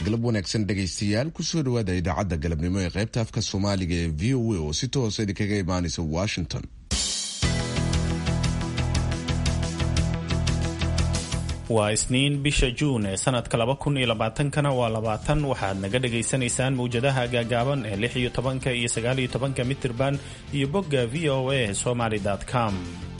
galab wanaagsan dhegaystayaal kusoo dhawaada idaacadda galabnimo ee qaybta afka soomaaliga ee v o a oo si toosa idinkaga imaanaysa washington waa isniin bisha juun ee sanadka laba kun iyo labaatankana waa labaatan waxaad naga dhagaysanaysaan mawjadaha gaagaaban ee lix iyo tobanka iyo sagaal iyo tobanka mitirban iyo bogga v o a somaly com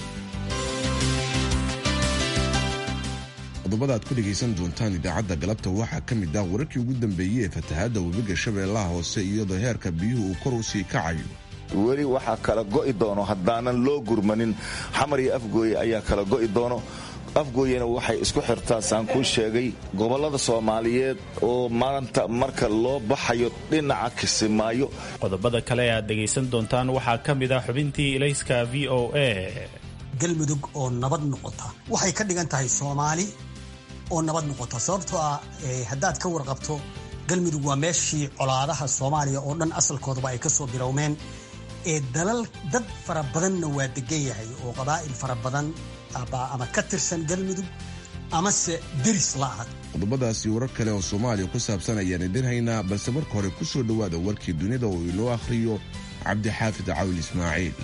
qodobada aad ku dhegaysan doontaan idaacadda galabta waxaa ka mid ah wararkii ugu dambeeyey ee fatahaadda webiga shabeellaha hoose iyadoo heerka biyuhu uu kor u sii kacayo weli waxaa kala go'i doono haddaanan loo gurmanin xamar iyo afgooye ayaa kala go'i doono afgooyena waxay isku xirtaa saan kuu sheegay gobollada soomaaliyeed oo maanta marka loo baxayo dhinaca kisimaayo qodobada kale aad dhegaysan doontaan waxaa ka mid ah xubintii ilayska v o a galmudug oo nabad noqota waxay ka dhigan tahay soomaali oo nabad noqota sababtoo ah haddaad ka warqabto galmudug waa meeshii colaadaha soomaaliya oo dhan asalkoodaba ay kasoo bilowmeen ee dalal dad fara badanna waa degan yahay oo qabaa'il fara badan ama ka tirsan galmudug amase deris la'ah qodobadaasi warar kale oo soomaaliya ku saabsan ayaan idin haynaa balse marka hore ku soo dhowaada warkii dunida oo inoo akhriyo cabdixaafid cawil ismaaciil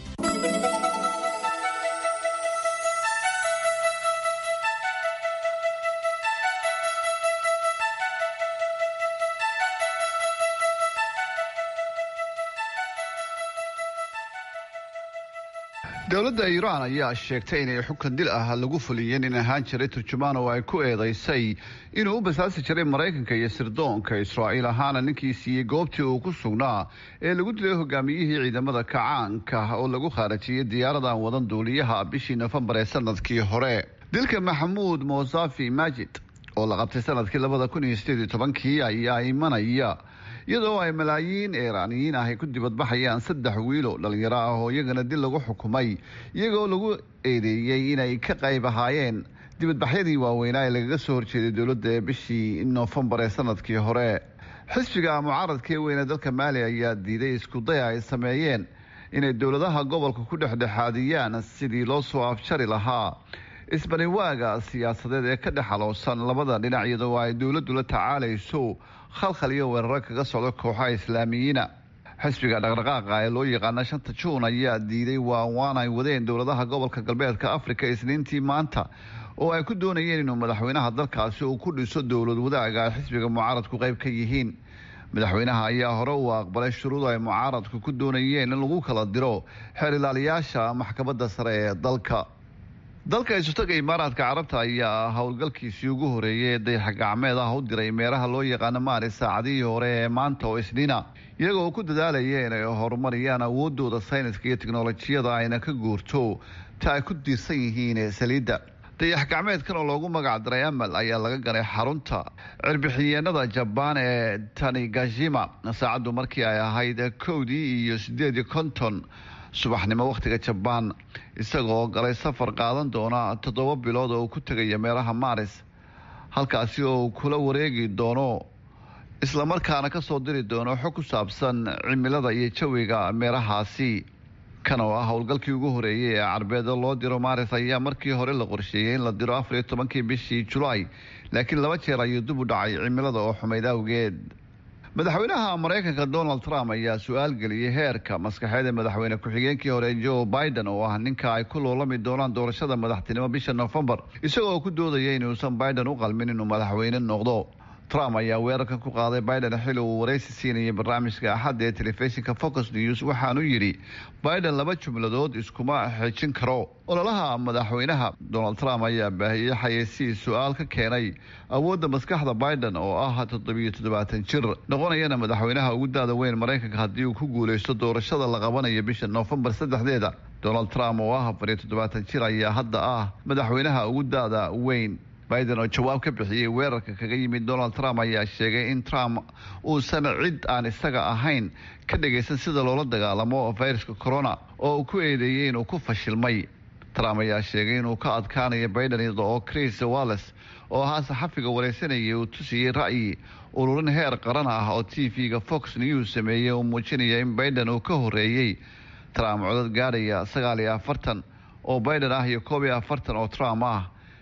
dowladda iiraan ayaa sheegtay inay xukun dil ah lagu fuliyeen in ahaan jiray turjumaan oo ay ku eedaysay inuu u basaasi jiray maraykanka iyo sirdoonka israa'iil ahaana ninkii siiyey goobtii uu ku sugnaa ee lagu dilay hogaamiyihii ciidamada kacaanka oo lagu khaarajiyey diyaaradan wadan duuliyaha bishii nofembar ee sanadkii hore dilka maxamuud mosafi majid oo la qabtay sanadkii labada kun iyo sideed iyo tobankii ayaa imanaya iyadoo ay malaayiin iiraaniyiin ah ay ku dibadbaxayaan saddex wiilo dhalinyaro ah oo iyagana dil lagu xukumay iyagoo lagu eedeeyey inay ka qayb ahaayeen dibadbaxyadii waaweynaa ee lagaga soo horjeeday dowladda ee bishii noofembar ee sanadkii hore xisbiga mucaaradka ee weyne dalka maali ayaa diiday iskudaya ay sameeyeen inay dowladaha gobolka ku dhexdhexaadiyaan sidii loo soo afjari lahaa isbaniwaaga siyaasadeed ee ka dhex aloosan labada dhinac iyadoo ay dowladdu la tacaalayso khalkhal iyo weeraro kaga socda kooxaha islaamiyiina xisbiga dhaqdhaqaaqa ee loo yaqaana shanta juun ayaa diiday waawaan ay wadeen dowladaha gobolka galbeedka afrika isniintii maanta oo ay ku doonayeen inuu madaxweynaha dalkaasi uu ku dhiso dowlad wadaaga ay xisbiga mucaaradku qayb ka yihiin madaxweynaha ayaa hore uu aqbalay shuruud ay mucaaradku ku doonayeen in lagu kala diro xeer ilaaliyaasha maxkamadda sare ee dalka dalka isutaga imaaraadka carabta ayaa howlgalkiisii ugu horeeyay ee dayax gacmeed ah u diray meeraha loo yaqaano maari saacadihii hore ee maanta oo isniina iyagoo ku dadaalaya inay horumariyaan awoodooda sayniska iyo tiknolojiyada ayna ka guurto ta ay ku diirsan yihiin ee saliidda dayax gacmeedkan oo loogu magac daray amal ayaa laga ganay xarunta cirbixiyeenada jabaan ee tanigashima saacaddu markii ay ahayd kowdii iyo sideed iyo konton subaxnimo wakhtiga jabaan isagoo galay safar qaadan doona toddoba bilood oo uu ku tegaya meelaha maaris halkaasi oo uu kula wareegi doono islamarkaana kasoo diri doono xog ku saabsan cimilada iyo jawiga meerahaasi kan oo ah howlgalkii ugu horeeyay ee carbeeda loo diro maaris ayaa markii hore la qorsheeyey in la diro afar iyo tobankii bishii julaay laakiin laba jeer ayuu dib u dhacay cimilada oo xumayd awgeed madaxweynaha maraykanka donald trump ayaa su-aal geliyey heerka maskaxeed ee madaxweyne ku-xigeenkii hore joe biden oo ah ninka ay ku loolami doonaan doorashada madaxtinimo bisha nofembar isagoo ku doodaya inuusan biden u qalmin inuu madaxweyne noqdo trump ayaa weerarkan ku qaaday biden xili uu waraysi siinayay barnaamijka axadda ee telefishinka focus news waxaanu yidhi biden laba jumladood iskuma xejin karo ololaha madaxweynaha donald trump ayaa baahiyey xayeysiii su-aal ka keenay awoodda maskaxda biden oo ah toddobiyo toddobaatan jir noqonayana madaxweynaha ugu daada weyn maraykanka haddii uu ku guuleysto doorashada la qabanayo bisha noofembar saddexdeeda donald trump oo ah afar iyo toddobaatan jir ayaa hadda ah madaxweynaha ugu daada weyn biden oo jawaab ka bixiyey weerarka kaga yimid donald trump ayaa sheegay in trump uusan cid aan isaga ahayn ka dhagaysan sida loola dagaalamo fayraska corona oo uu ku eedeeyey inuu ku fashilmay trump ayaa sheegay inuu ka adkaanayo biden iyada oo chris walles oo ahaa saxafiga wareysanayay uu tusiyey ra'yi ururin heer qaran ah oo t v-ga fox news sameeyey uu muujinaya in biden uu ka horeeyey trump codad gaadhaya sagaal iyo afartan oo biden ah iyo koob iyo afartan oo trump ah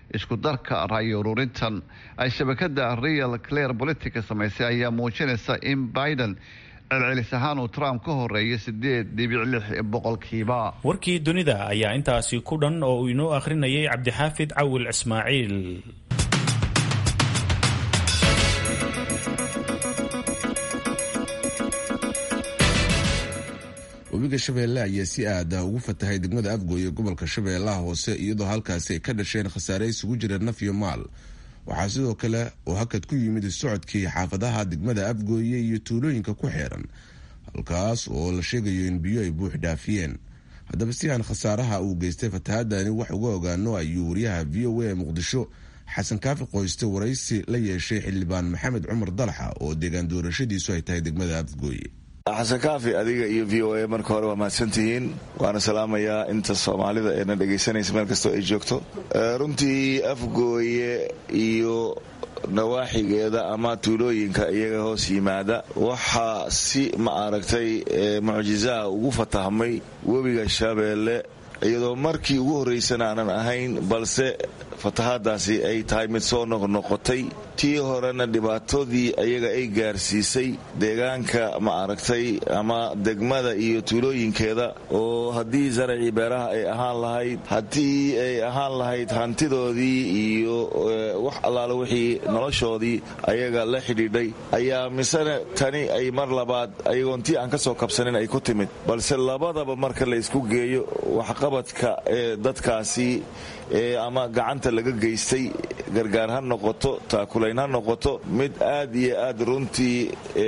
isku darka ra'yi ururintan ay shabakada real clear politica samaysay ayaa muujinaysa in biden celcelis ahaan uu trump ka horeeyo sideed dhibic lix boqolkiiba warkii dunida ayaa intaasi ku dhan oo uu inoo akhrinayay cabdixaafid cawil ismaaciil webiga shabeelle ayaa si aada ugu fatahay degmada afgooye gobolka shabeellaha hoose iyadoo halkaasi ay ka dhasheen khasaare isugu jira naf iyo maal waxaa sidoo kale oo hakad ku yimid socodkii xaafadaha degmada afgooye iyo tuulooyinka ku xeeran halkaas oo la sheegayo in biyo ay buux dhaafiyeen haddaba si aan khasaaraha uu geystay fatahadani wax uga ogaano ayuu wariyaha v o a ee muqdisho xasan kaafi qoyste waraysi la yeeshay xildhibaan maxamed cumar dalaxa oo deegaan doorashadiisu ay tahay degmada afgooye xasan kaafi adiga iyo v o a marka hore waa mahadsantihiin waana salaamayaa inta soomaalida eena dhegaysanaysa meel kastoo ay joogto runtii afgooye iyo nawaaxigeeda ama tuulooyinka iyaga hoos yimaada waxaa si ma aragtay mucjisaha ugu fatahmay webiga shabeelle iyadoo markii ugu horraysana aanan ahayn balse fatahaadaasi ay tahay mid soo noqnoqotay tii horena dhibaatadii ayaga ay gaarsiisay deegaanka ma aragtay ama degmada iyo tuulooyinkeeda oo haddii zaracii beeraha ay ahaan lahayd haddii ay ahaan lahayd hantidoodii iyo wax allaale wixii noloshoodii ayaga la xidhiidhay ayaa misena tani ay mar labaad ayagoon tii aan ka soo kabsanin ay ku timid balse labadaba marka la ysku geeyo waxqabadka ee dadkaasi ama gacanta laga geystay gargaar ha noqoto taakulayn ha noqoto mid aad iyo aad runtii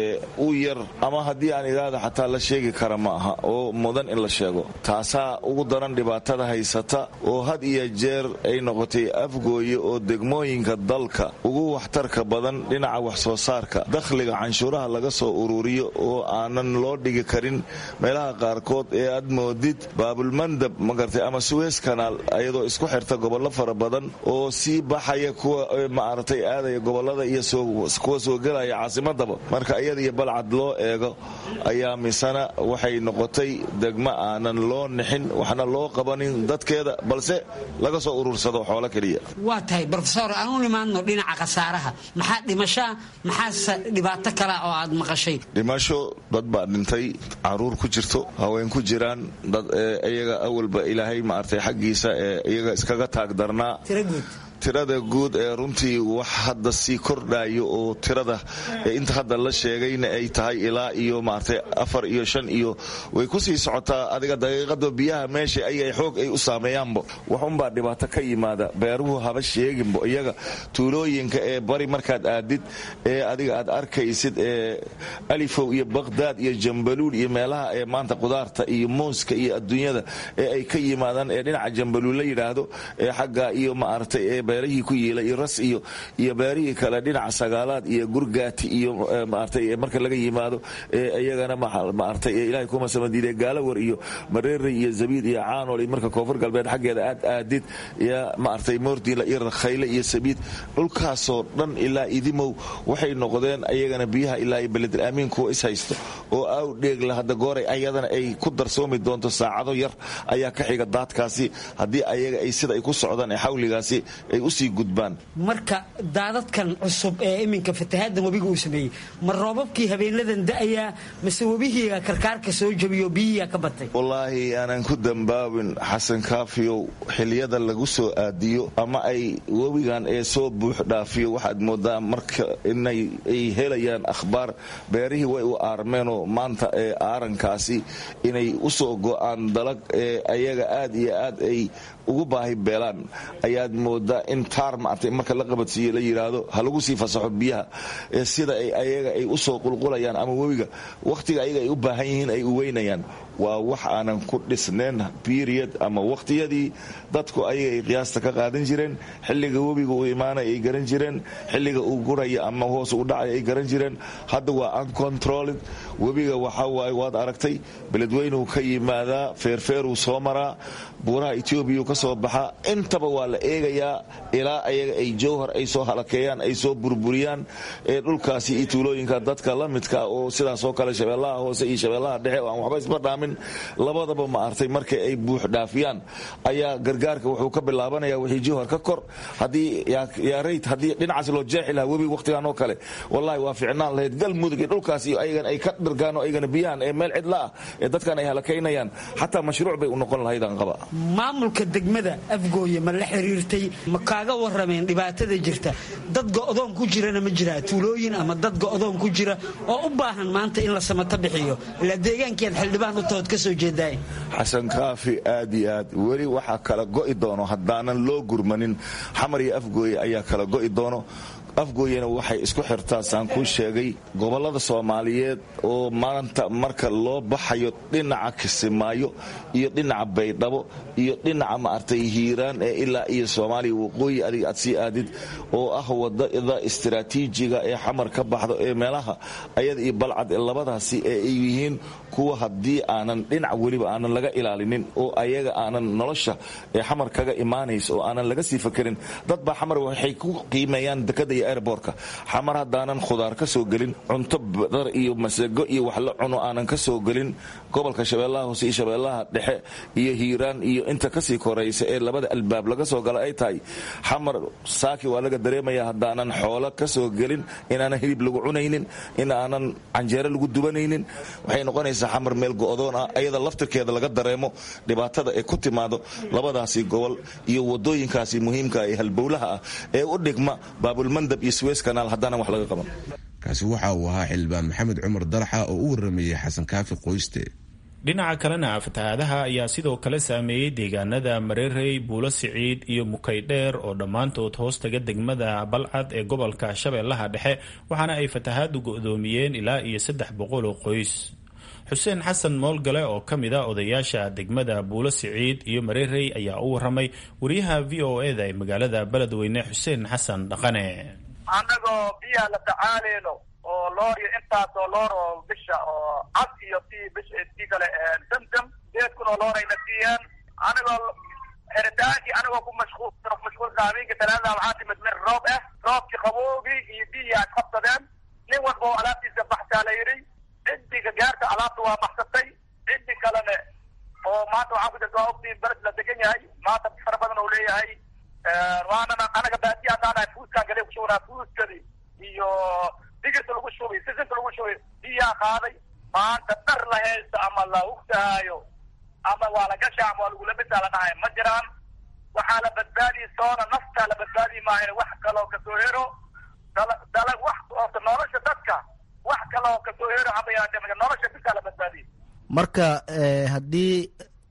u yar ama haddii aan idhaahda xataa la sheegi kara ma aha oo mudan in la sheego taasaa ugu daran dhibaatada haysata oo had iyo jeer ay noqotay afgooye oo degmooyinka dalka ugu waxtarka badan dhinaca wax soo saarka dakhliga canshuuraha laga soo ururiyo oo aanan loo dhigi karin meelaha qaarkood ee aad moodid baabulmandab magartay ama suweys kanaal ayadoo isku xirta gobollo fara badan oo sii baxaya kuwa maaragtay aadaya gobolada iyo kuwa soo gelaya caasimadaba marka iyada iyo balcad loo eego ayaa misana waxay noqotay degmo aanan loo nixin waxna loo qabanin dadkeeda balse laga soo urursado xoolo keliya waa tahay rofesor aan u nimaadno dhinaca khasaaraha maxaa dhimashaa maxaase dhibaato kale oo aad maqashay dhimasho dad baa dhintay caruur ku jirto haween ku jiraan dad iyaga awalba ilaahay maartay xaggiisa ee iyaga iskaga taagdarnaa tirada guud ee runtii wax hadda sii kordhayo oo tirada inta hadda la sheegayna ay tahay ilaa iyo maartay afar iyo shan iyo way ku sii socotaa adiga daqiiqada biyaha meesha ayay xoog ay u saameeyaanbo waxunbaa dhibaato ka yimaada beeruhu haba sheeginbo iyaga tuulooyinka ee bari markaad aadid ee adiga aad arkaysid ee alifow iyo baqhdaad iyo jambaluul iyo meelaha ee maanta qudaarta iyo muuska iyo adduunyada ee ay ka yimaadaan ee dhinaca jambaluul la yidhaahdo ee xagga iyo maaragtay ee beerihii ku yiila iyo ras iyo iyo beerihii kale dhinaca sagaalaad iyo gurgaati iyo maartay marka laga yimaado ee iyagana maartay ee ilaahay kuma samadiiday gaalawar iyo mareere iyo zabiid iyo caanol iyo marka koonfur galbeed xaggeeda aad aadid ya maartay moordiila iyo rakhayle iyo sabiid dhulkaasoo dhan ilaa idimow waxay noqdeen ayagana biyaha ilaa iyo beledel aamiin kuwa is haysto oo aw dheegla hadda gooray ayadana ay ku darsoomi doonto saacado yar ayaa ka xiga daadkaasi haddii ayaga ay sida ay ku socdaan ee xawligaasi ay usii gudbaan marka daadadkan cusub ee iminka fatahaaddan webiga uu sameeyey ma roobabkii habeenadan da'ayaa mase webihiiga karkaarka soo jabiyo biyihiia ka batay wallaahi aanan ku dambaabin xasan kaafiyow xiliyada lagu soo aadiyo ama ay webigan ee soo buux dhaafiyo waxaad moodaa marka inay ay helayaan akhbaar beerihii way u aarmeenoo maanta ee aarankaasi inay usoo go'aan dalag ee ayaga aad iyo aad ay ugu baahi beelaan ayaad moodaa in taar maartay marka la qabadsiiyo la yidhaahdo ha lagu sii fasaxo biyaha ee sida ay ayaga ay usoo qulqulayaan ama webiga wakhtiga ayaga ay u baahan yihiin ay u weynayaan waa wax aanan ku dhisnayn period ama wakhtiyadii dadku ayaga ay qiyaasta ka qaadan jireen xilliga webiga uu imaanaya ay garan jireen xilliga uu guraya ama hoos u dhacaya ay garan jireen hadda waa uncontrolled webiga waxaa waaye waad aragtay beledweynuu ka yimaadaa feerfeeruu soo maraa buuraha etoobiya ka soo baxaa intaba waa la eegayaa ilaa ayaga ay jowhar ay soo halakeeyaan ay soo burburiyaan ee dhulkaasi iyo tuulooyinka dadka la midka oo sidaasoo kale shabeellaha hoose iyo shabeellaha dhexe oo aan waxba isba dhaamin buuxdhaamin labadaba ma artay markay ay buuxdhaafiyaan ayaa gargaarka wuxuu ka bilaabanaya wixii jihor ka kor haddii yaarayd haddii dhinacaas loo jeexi lahaa webi wakhtigan oo kale wallahi waa ficnaan lahayd galmudug iyo dhulkaas iyo ayagan ay ka dhirgaan oo aygana biyahan ee meel cidla ah ee dadkan ay halakaynayaan xataa mashruuc bay u noqon lahaydaan qaba maamulka degmada afgooye ma la xiriirtay ma kaaga warameen dhibaatada jirta dad go'doon ku jirana ma jiraa tuulooyin ama dad go'doon ku jira oo u baahan maanta in la samato bixiyo ilaa deegaankiiad xildhibaan u tahood ka soo jeedaay xasan kaafi aad iyo aad weli waxaa kala go'i doono haddaanan loo gurmanin xamar iyo afgooye ayaa kala go'i doono afgooyena waxay isku xirtaa saan kuu sheegay gobollada soomaaliyeed oo maanta marka loo baxayo dhinaca kisimaayo iyo dhinaca baydhabo iyo dhinaca maartay hiiraan ee ilaa iyo soomaaliya waqooyi adig aad sii aadid oo ah wadada istiraatiijiga ee xamar ka baxdo ee meelaha ayada iyo balcad ee labadaasi ee ay yihiin kuwa haddii aanan dhinac weliba aanan laga ilaalinin oo ayaga aanan nolosha ee xamar kaga imaanaysa oo aanan laga sii fakerin dad baa xamar waxay ku qiimeeyaan dekada iyo airbortka xamar haddaanan khudaar ka soo gelin cunto badar iyo masago iyo wax la cuno aanan ka soo gelin gobolka shabeellaha hoose iyo shabeellaha dhexe iyo hiiraan iyo inta kasii koraysa ee labada albaab laga soo gala ay tahay xamar saaki waa laga dareemaya haddaanan xoolo ka soo gelin inaanan hilib lagu cunaynin in aanan canjeero lagu dubanaynin waxay noqonaysaa xamar meel go'doon ah ayada laftirkeeda laga dareemo dhibaatada ee ku timaado labadaasi gobol iyo wadooyinkaasi muhiimka ee halbowlaha ah ee u dhigma baabulmandab iyo suweys kanaal haddaanan wax laga qaban kaasi waxa uu ahaa xildhibaan maxamed cumar daraxa oo u waramayey xasan kaafi qoyste dhinaca kalena fatahaadaha ayaa sidoo kale saameeyey deegaanada mareerey buulo siciid iyo mukaydheer oo dhammaantood hoostaga degmada balcad ee gobolka shabeellaha dhexe waxaana ay fatahaadu go'doomiyeen ilaa iyo saddex boqol oo qoys xuseen xasan moolgale oo ka mid a odayaasha degmada buulo siciid iyo mareerey ayaa u waramay wariyaha v o eda ee magaalada beledweyne xuseen xasan dhaqane annagoo biyaha la tacaaleyno oo loor iyo intaasoo loor oo bisha oo cad iyo tii bisha tii kale damdam sideed kun oo loor ayna siiyeen anigoo xeritaankii anigoo ku mashquul mashquulka habeenka talaadada waxaa timid min roob ah roobkii qaboogii iyo biyii aad qabsadeen nin walba oo alaabtiisa baxsaa la yidhi ciddiga gaarta alaabta waa baxsatay ciddi kalene oo maanta waxaa ku jirta waa ogtiin beled la degan yahay maanta fara badan oo leeyahay waanana anaga baadiya haddaanahay fuuskaan gale kushubanaa fuuskadii iyo digirta lagu shubay sisinta lagu shubay biyaa qaaday maanta dhar la haysta ama la hugtahaayo ama waa la gasha ama waa lagula midaa la dhahay ma jiraan waxaa la badbaadiyi soona naftaa la badbaadiyi maahan wax kaloo kasoo hero dala dalag wax oota nolosha dadka wax kaloo kasoo hero haba yaraatee nolosha bisaa la badbaadiyi marka haddii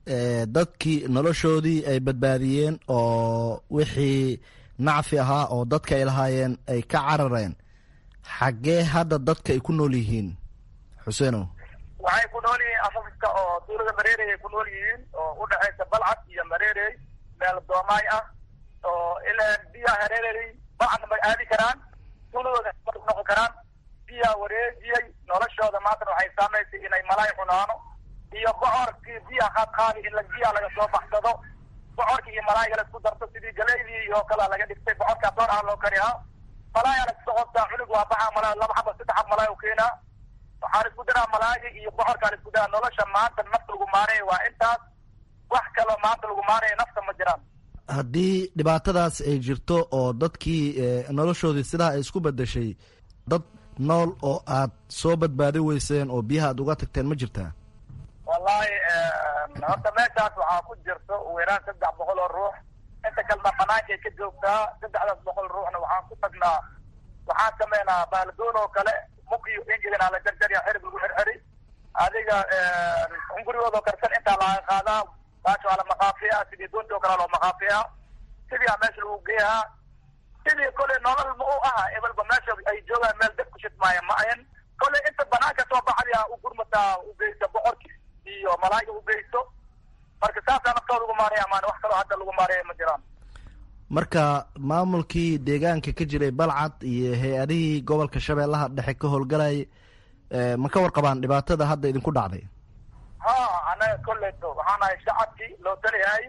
dadkii noloshoodii ay badbaadiyeen oo wixii nacfi ahaa oo dadka ay lahaayeen ay ka carareen xaggee hadda dadka ay ku nool yihiin xuseenow waxay ku nool yihiin afafiska oo duulada mareerey ay ku nool yihiin oo u dhexaysa balcad iyo mareerey meel doomaay ah oo ilaa biyaha hareerey balcadna may aadi karaan duuladooda noqon karaan biyaa wareejiyey noloshooda maantana waxay saamaysay inay malaay cunaano iyo bocorkii biya qaadqaadi in biyaa laga soo baxsado bocorkii iyo malaayga la isku darto sidii galeydii oo kalea laga dhigtay bocorkaa door ah loo karihaa malaaya la isku qodtaa cunug waa baxa malaa laba xaba saddex xab malaay u keenaa waxaa la isku daraa malaayga iyo bocorkaa la isku daraa nolosha maanta nafta lagu maanaya waa intaas wax kaloo maanta lagu maanaya nafta ma jiraan haddii dhibaatadaas ay jirto oo dadkii noloshoodii sidaa ay isku bedeshay dad nool oo aad soo badbaadi weyseen oo biyaha aad uga tagteen ma jirtaa wallahi horta meeshaas waxaa ku jirto ugu yaraan saddex boqol oo ruux inta kalena banaankay ka joogtaa saddexdaas boqol ruuxna waxaan ku tagnaa waxaan sameynaa baalgoon oo kale mukiyo ingilina la jarjarya xerib lagu xirxiri adiga hungurigoodoo karsan intaa laga qaadaa baasha waa la maqaafiyaa sidii doonti oo kale loo maqaafiyaa sidii a meesha lagu geeyaa sidii kole nolol ma u aha ebalba meesha ay joogaan meel dad ku shidmaaya ma ahan kole inta banaanka soo baxaya u gurmataa u geysta boqorki iyo malaayga u geysto marka saasaa naftooda ugu maaraya maan wax kaloo hadda lagu maaraya ma jiraan marka maamulkii deegaanka ka jiray balcad iyo hay-adihii gobolka shabeellaha dhexe ka howlgalayay ma ka warqabaan dhibaatada hadda idinku dhacday ha anaga koleyto waxaan ahay shacabkii loo taliyahay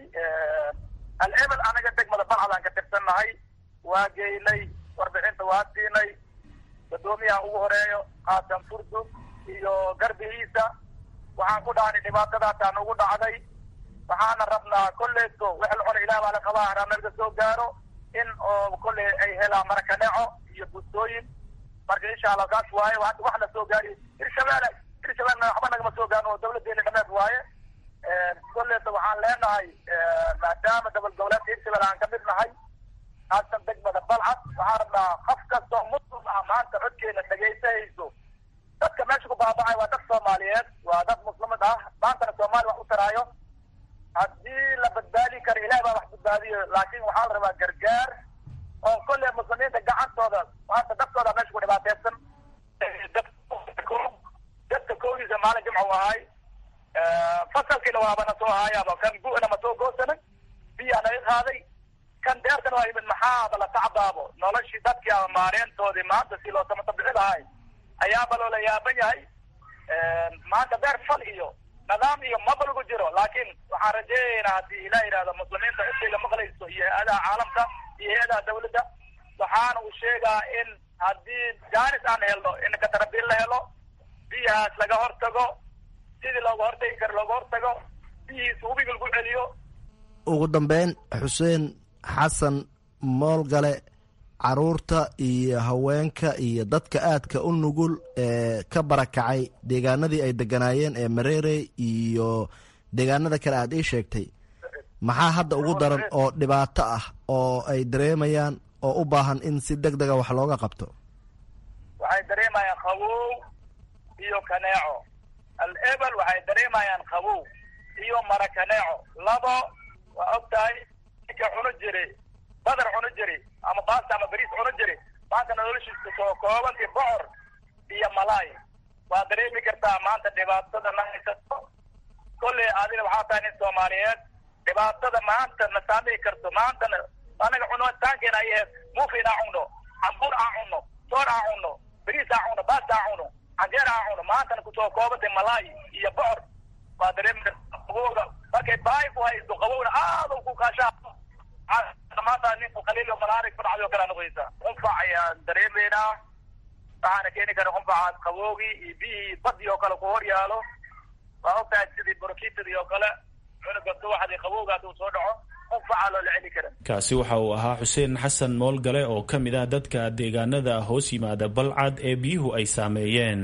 al-ebel anaga degmada balcadaan ka tirsannahay waa geynay warbixinta waa siinay gadoomiyaha ugu horeeyo qaasan furdug iyo garbihiisa waxaan ku dhahnay dhibaatadaasaan ugu dhacday waxaana rabnaa kolleyto wix la cuna ilaah baa la qabaa haraa naga soo gaaro in oo kolley ay helaan marakaneeco iyo bustooyin marka insha allah saas waaye wax la soo gaari hirshabeelle hirshabeelle waxba nagama soo gaarin oo dawladeena dhameed waaye kolleyta waxaan leenahay maadaama dabal goboleedka hirshabelle aan kamid nahay haasan degmada balcad waxaan rabnaa qof kastoo muslim ah maanta codkeena dhagaysahayso dadka meesha ku baabacay waa dad soomaaliyeed waa dad muslimad ah maantana soomaali wax u taraayo haddii la badbaadi karo ilaah baa wax badbaadiyo laakiin waxaa la rabaa gargaar oo kolley muslimiinta gacantooda maanta dadkooda meesha ku dhibaateysan dadka koogiisa maalin jimca u ahay fasalkiina waabana soo haayaaba kan gu-na ma soo goosanay biyaa naga qaaday kan deertana waa yimid maxaaba la tacbaabo noloshii dadkii ama maareentoodii maanta si loo samata bixi lahay ayaaba loola yaaban yahay maanta beer fal iyo nidaam iyo maba lagu jiro laakiin waxaan rajeeyaynaa haddii ilah yidhahdo muslimiinta intay la maqlayso iyo hay-adaha caalamka iyo hay-adaha dawladda waxaana uu sheegaa in haddii jaanis aan helno in katarabiil la helo biyahaas laga hortago sidii looga hortagi karo looga hortago biyihiisa webiga lagu celiyo ugu dambeyn xuseen xasan moolgale caruurta iyo haweenka iyo dadka aadka u nugul ee ka barakacay deegaanadii ay deganaayeen ee mareerey iyo deegaanada kale aad ii sheegtay maxaa hadda ugu daran oo dhibaato ah oo ay dareemayaan oo u baahan in si deg dega wax looga qabto waxay dareemayaan qabow iyo kaneeco al ebel waxay dareemayaan qabow iyo mara kaneeco labo waa og tahay ninka cuno jiri badar cuno jiri ama baasta ama bariis cuno jiri maanta noloshiisa soo koobantii bocor iyo malaay waa dareemi kartaa maanta dhibaatada na haysato kolley adina waxaa tahay nin soomaaliyeed dhibaatada maanta na saamii karto maantana anaga cunitaankeena ay ahayd muufin aan cunno cambuur aan cunno soor aan cunno bariis aan cunno baasta aan cunno canjeer aan cunno maantana kusoo koobantay malaay iyo bocor waa dareemi kartaa qabowga markay baahi ku haysto qabowna aad u ku kaashaa maanta ninku qaliil malaarig ku dhacday oo kale noqonaysa qunfac ayaan dareemaynaa waxaana keeni kara qunfacaas qaboogii iyo biyihii badii oo kale ku hor yaalo waa ogtahay sidii borokitadii oo kale cunuga subaxdii qabowgaas uu soo dhaco qunfacaa loola celi kara kaasi waxa uu ahaa xuseen xasan moolgale oo ka mid ah dadka deegaanada hoos yimaada balcad ee biyuhu ay saameeyeen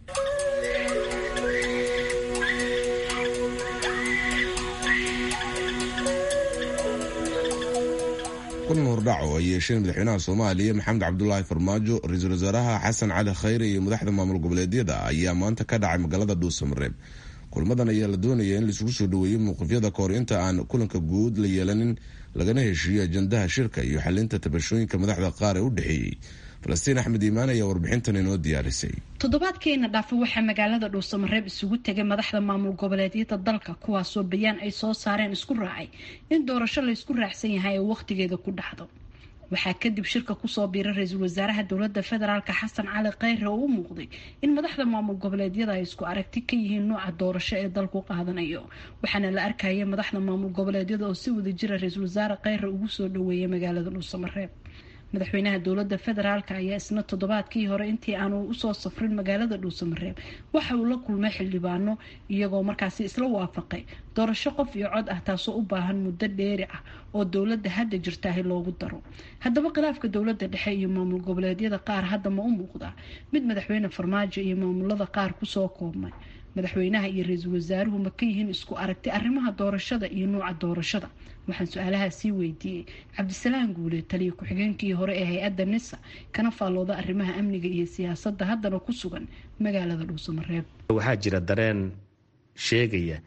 kulan hordhac oo ay yeesheen madaxweynaha soomaaliya maxamed cabdulaahi farmaajo ra-iisul wasaaraha xasan cali khayre iyo madaxda maamul goboleedyada ayaa maanta ka dhacay magaalada dhuusamareeb kulmadan ayaa la doonaya in laisugu soo dhaweeyo mowqifyada kahor inta aan kulanka guud la yeelanin lagana heshiiyo ajandaha shirka iyo xalinta tabashooyinka madaxda qaar ee u dhexeeyey falastiin axmed iimaan ayaa warbixintan inoo diyaarisay toddobaadkeena dhaafa waxaa magaalada dhuusamareeb isugu tegay madaxda maamul goboleedyada dalka kuwaasoo bayaan ay soo saareen isku raacay in doorasho laysku raacsan yahay ee wakhtigeeda ku dhacdo waxaa kadib shirka kusoo biiray ra-iisul wasaaraha dowlada federaalk xasan cali kheyre oo u muuqday in madaxda maamul goboleedyada ay isku aragti ka yihiin nooca doorasho ee dalku qaadanayo waxaana la arkaya madaxda maamul goboleedyada oo si wada jira ra-iisul wasaare kheyre ugu soo dhaweeyay magaalada dhuusamareeb madaxweynaha dowlada federaalk ayaa isna toddobaadkii hore intii aanu usoo safrin magaalada dhuusamareeb waxa uu la kulmay xildhibaano iyagoo markaasi isla waafaqay doorasho qof iyo cod ah taasoo u baahan muddo dheeri ah oo dowlada hadda jirtaahi loogu daro haddaba khilaafka dowlada dhexe iyo maamul goboleedyada qaar hadda ma u muuqdaa mid madaxweyne farmaajo iyo maamulada qaar kusoo koobmay madaxweynaha iyo ra-iisul wasaaruhu ma ka yihiin isku aragti arrimaha doorashada iyo nuuca doorashada waxaan su-aalahaa sii weydiiyey cabdisalaam guule taliya ku-xigeenkii hore ee hay-adda nisa kana faallooda arrimaha amniga iyo siyaasadda haddana ku sugan magaalada dhuusamareeb waxaa jira dareen sheegaya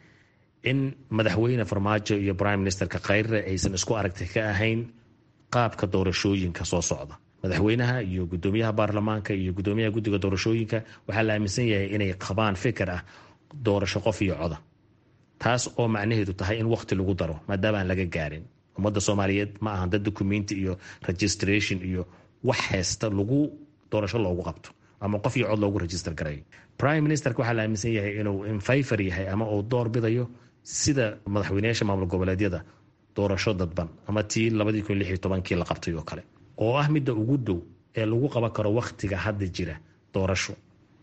in madaxweyne farmaajo iyo prime ministerka kheyre aysan isku aragti ka ahayn qaabka doorashooyinka soo socda madaxweynaha iyo gudoomiyaha baarlamaanka iyo gudoomiyaha guddiga doorashooyinka waxaa la aaminsan yahay inay qabaan fikir ah doorasho qof iyo coda taas oo macnaheedu tahay in waqti lagu daro maadaama aan laga gaarin ummadda soomaaliyeed ma ahan dad documenti iyo registration iyo wax haysta lagu doorasho loogu qabto ama qof iyo cod loogu register garayo prime ministerka waxaa la aaminsan yahay inuu infayfar yahay ama uu door bidayo sida madaxweyneyaasha maamul goboleedyada doorasho dadban ama tii labadii kun lix iyo tobankii la qabtay oo kale oo ah midda ugu dow ee lagu qaban karo wakhtiga hadda jira doorasho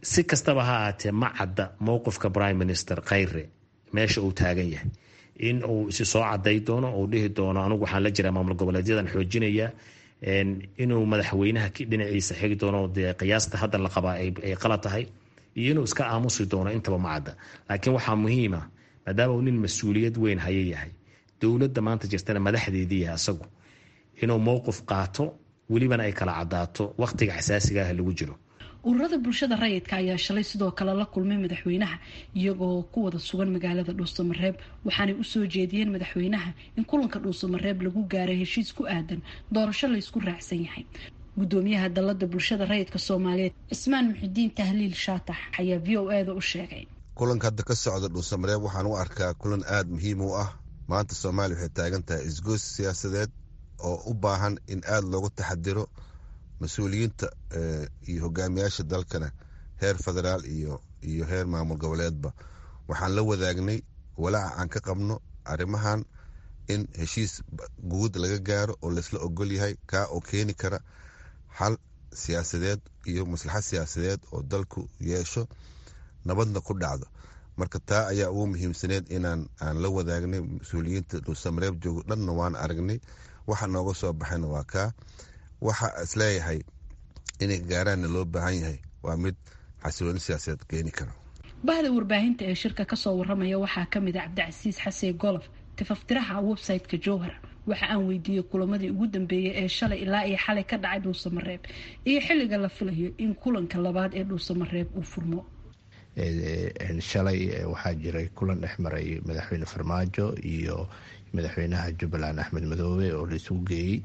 si kastaba ha ahaatee ma cadda mowqifka prime minister khayre meesha uu taagan yahay in uu isi soo caday doono uu dhihi doono anugu waxaan la jiraa maamul goboleedyadan xoojinaya inuu madaxweynaha dhinaciisa xigi doono dee qiyaasta hadda la qabaa ay qalad tahay iyo inuu iska aamusi doono intaba ma cadda laakiin waxaa muhiima maadaama uu nin mas-uuliyad weyn haya yahay dowladda maanta jirtana madaxdeedii yahay asagu inuu mowqif qaato welibana ay kala cadaato wakhtiga xasaasiga ah lagu jiro ururada bulshada rayidka ayaa shalay sidoo kale la kulmay madaxweynaha iyagoo ku wada sugan magaalada dhuusamareeb waxaanay usoo jeediyeen madaxweynaha in kulanka dhuusamareeb lagu gaaray heshiis ku aadan doorasho laysku raacsan yahay gudoomiyaha dalada bulshada rayidka soomaaliyeed cismaan muxidiin tahliil shaatax ayaa v o eda u sheegay kulanka hadda ka socda dhuusamareeb waxaan u arkaa kulan aada muhiim u ah maanta soomaaliya waxay taagan tahay isgoos siyaasadeed oo u baahan in aada loogu taxadiro mas-uuliyiinta iyo hogaamiyaasha dalkana heer federaal iyo iyo heer maamul goboleedba waxaan la wadaagnay walaaca aan ka qabno arrimahan in heshiis guud laga gaaro oo laysla ogol yahay kaa oo keeni kara xal siyaasadeed iyo maslaxad siyaasadeed oo dalku yeesho nabadna ku dhacdo marka taa ayaa ugu muhiimsaneed inaan aan la wadaagnay mas-uuliyiinta dhuusamareeb joogo dhanna waan aragnay waxa nooga soo baxayna waa kaa waxa isleeyahay inay gaaraanna loo baahan yahay waa mid xasilooni siyaasadeed keeni kara bahda warbaahinta ee shirka kasoo waramaya waxaa kamid a cabdicasiis xasee golof tifaftiraha website-ka jowhar waxa aan weydiiyey kulamadii ugu dambeeyay ee shalay ilaa iyo xalay ka dhacay dhuusamareeb iyo xilliga la filayo in kulanka labaad ee dhuusamareeb uu furmo shalay waxaa jiray kulan dhex maray madaxweyne farmaajo iyo madaxweynaha jubbaland axmed madoobe oo la isugu geeyey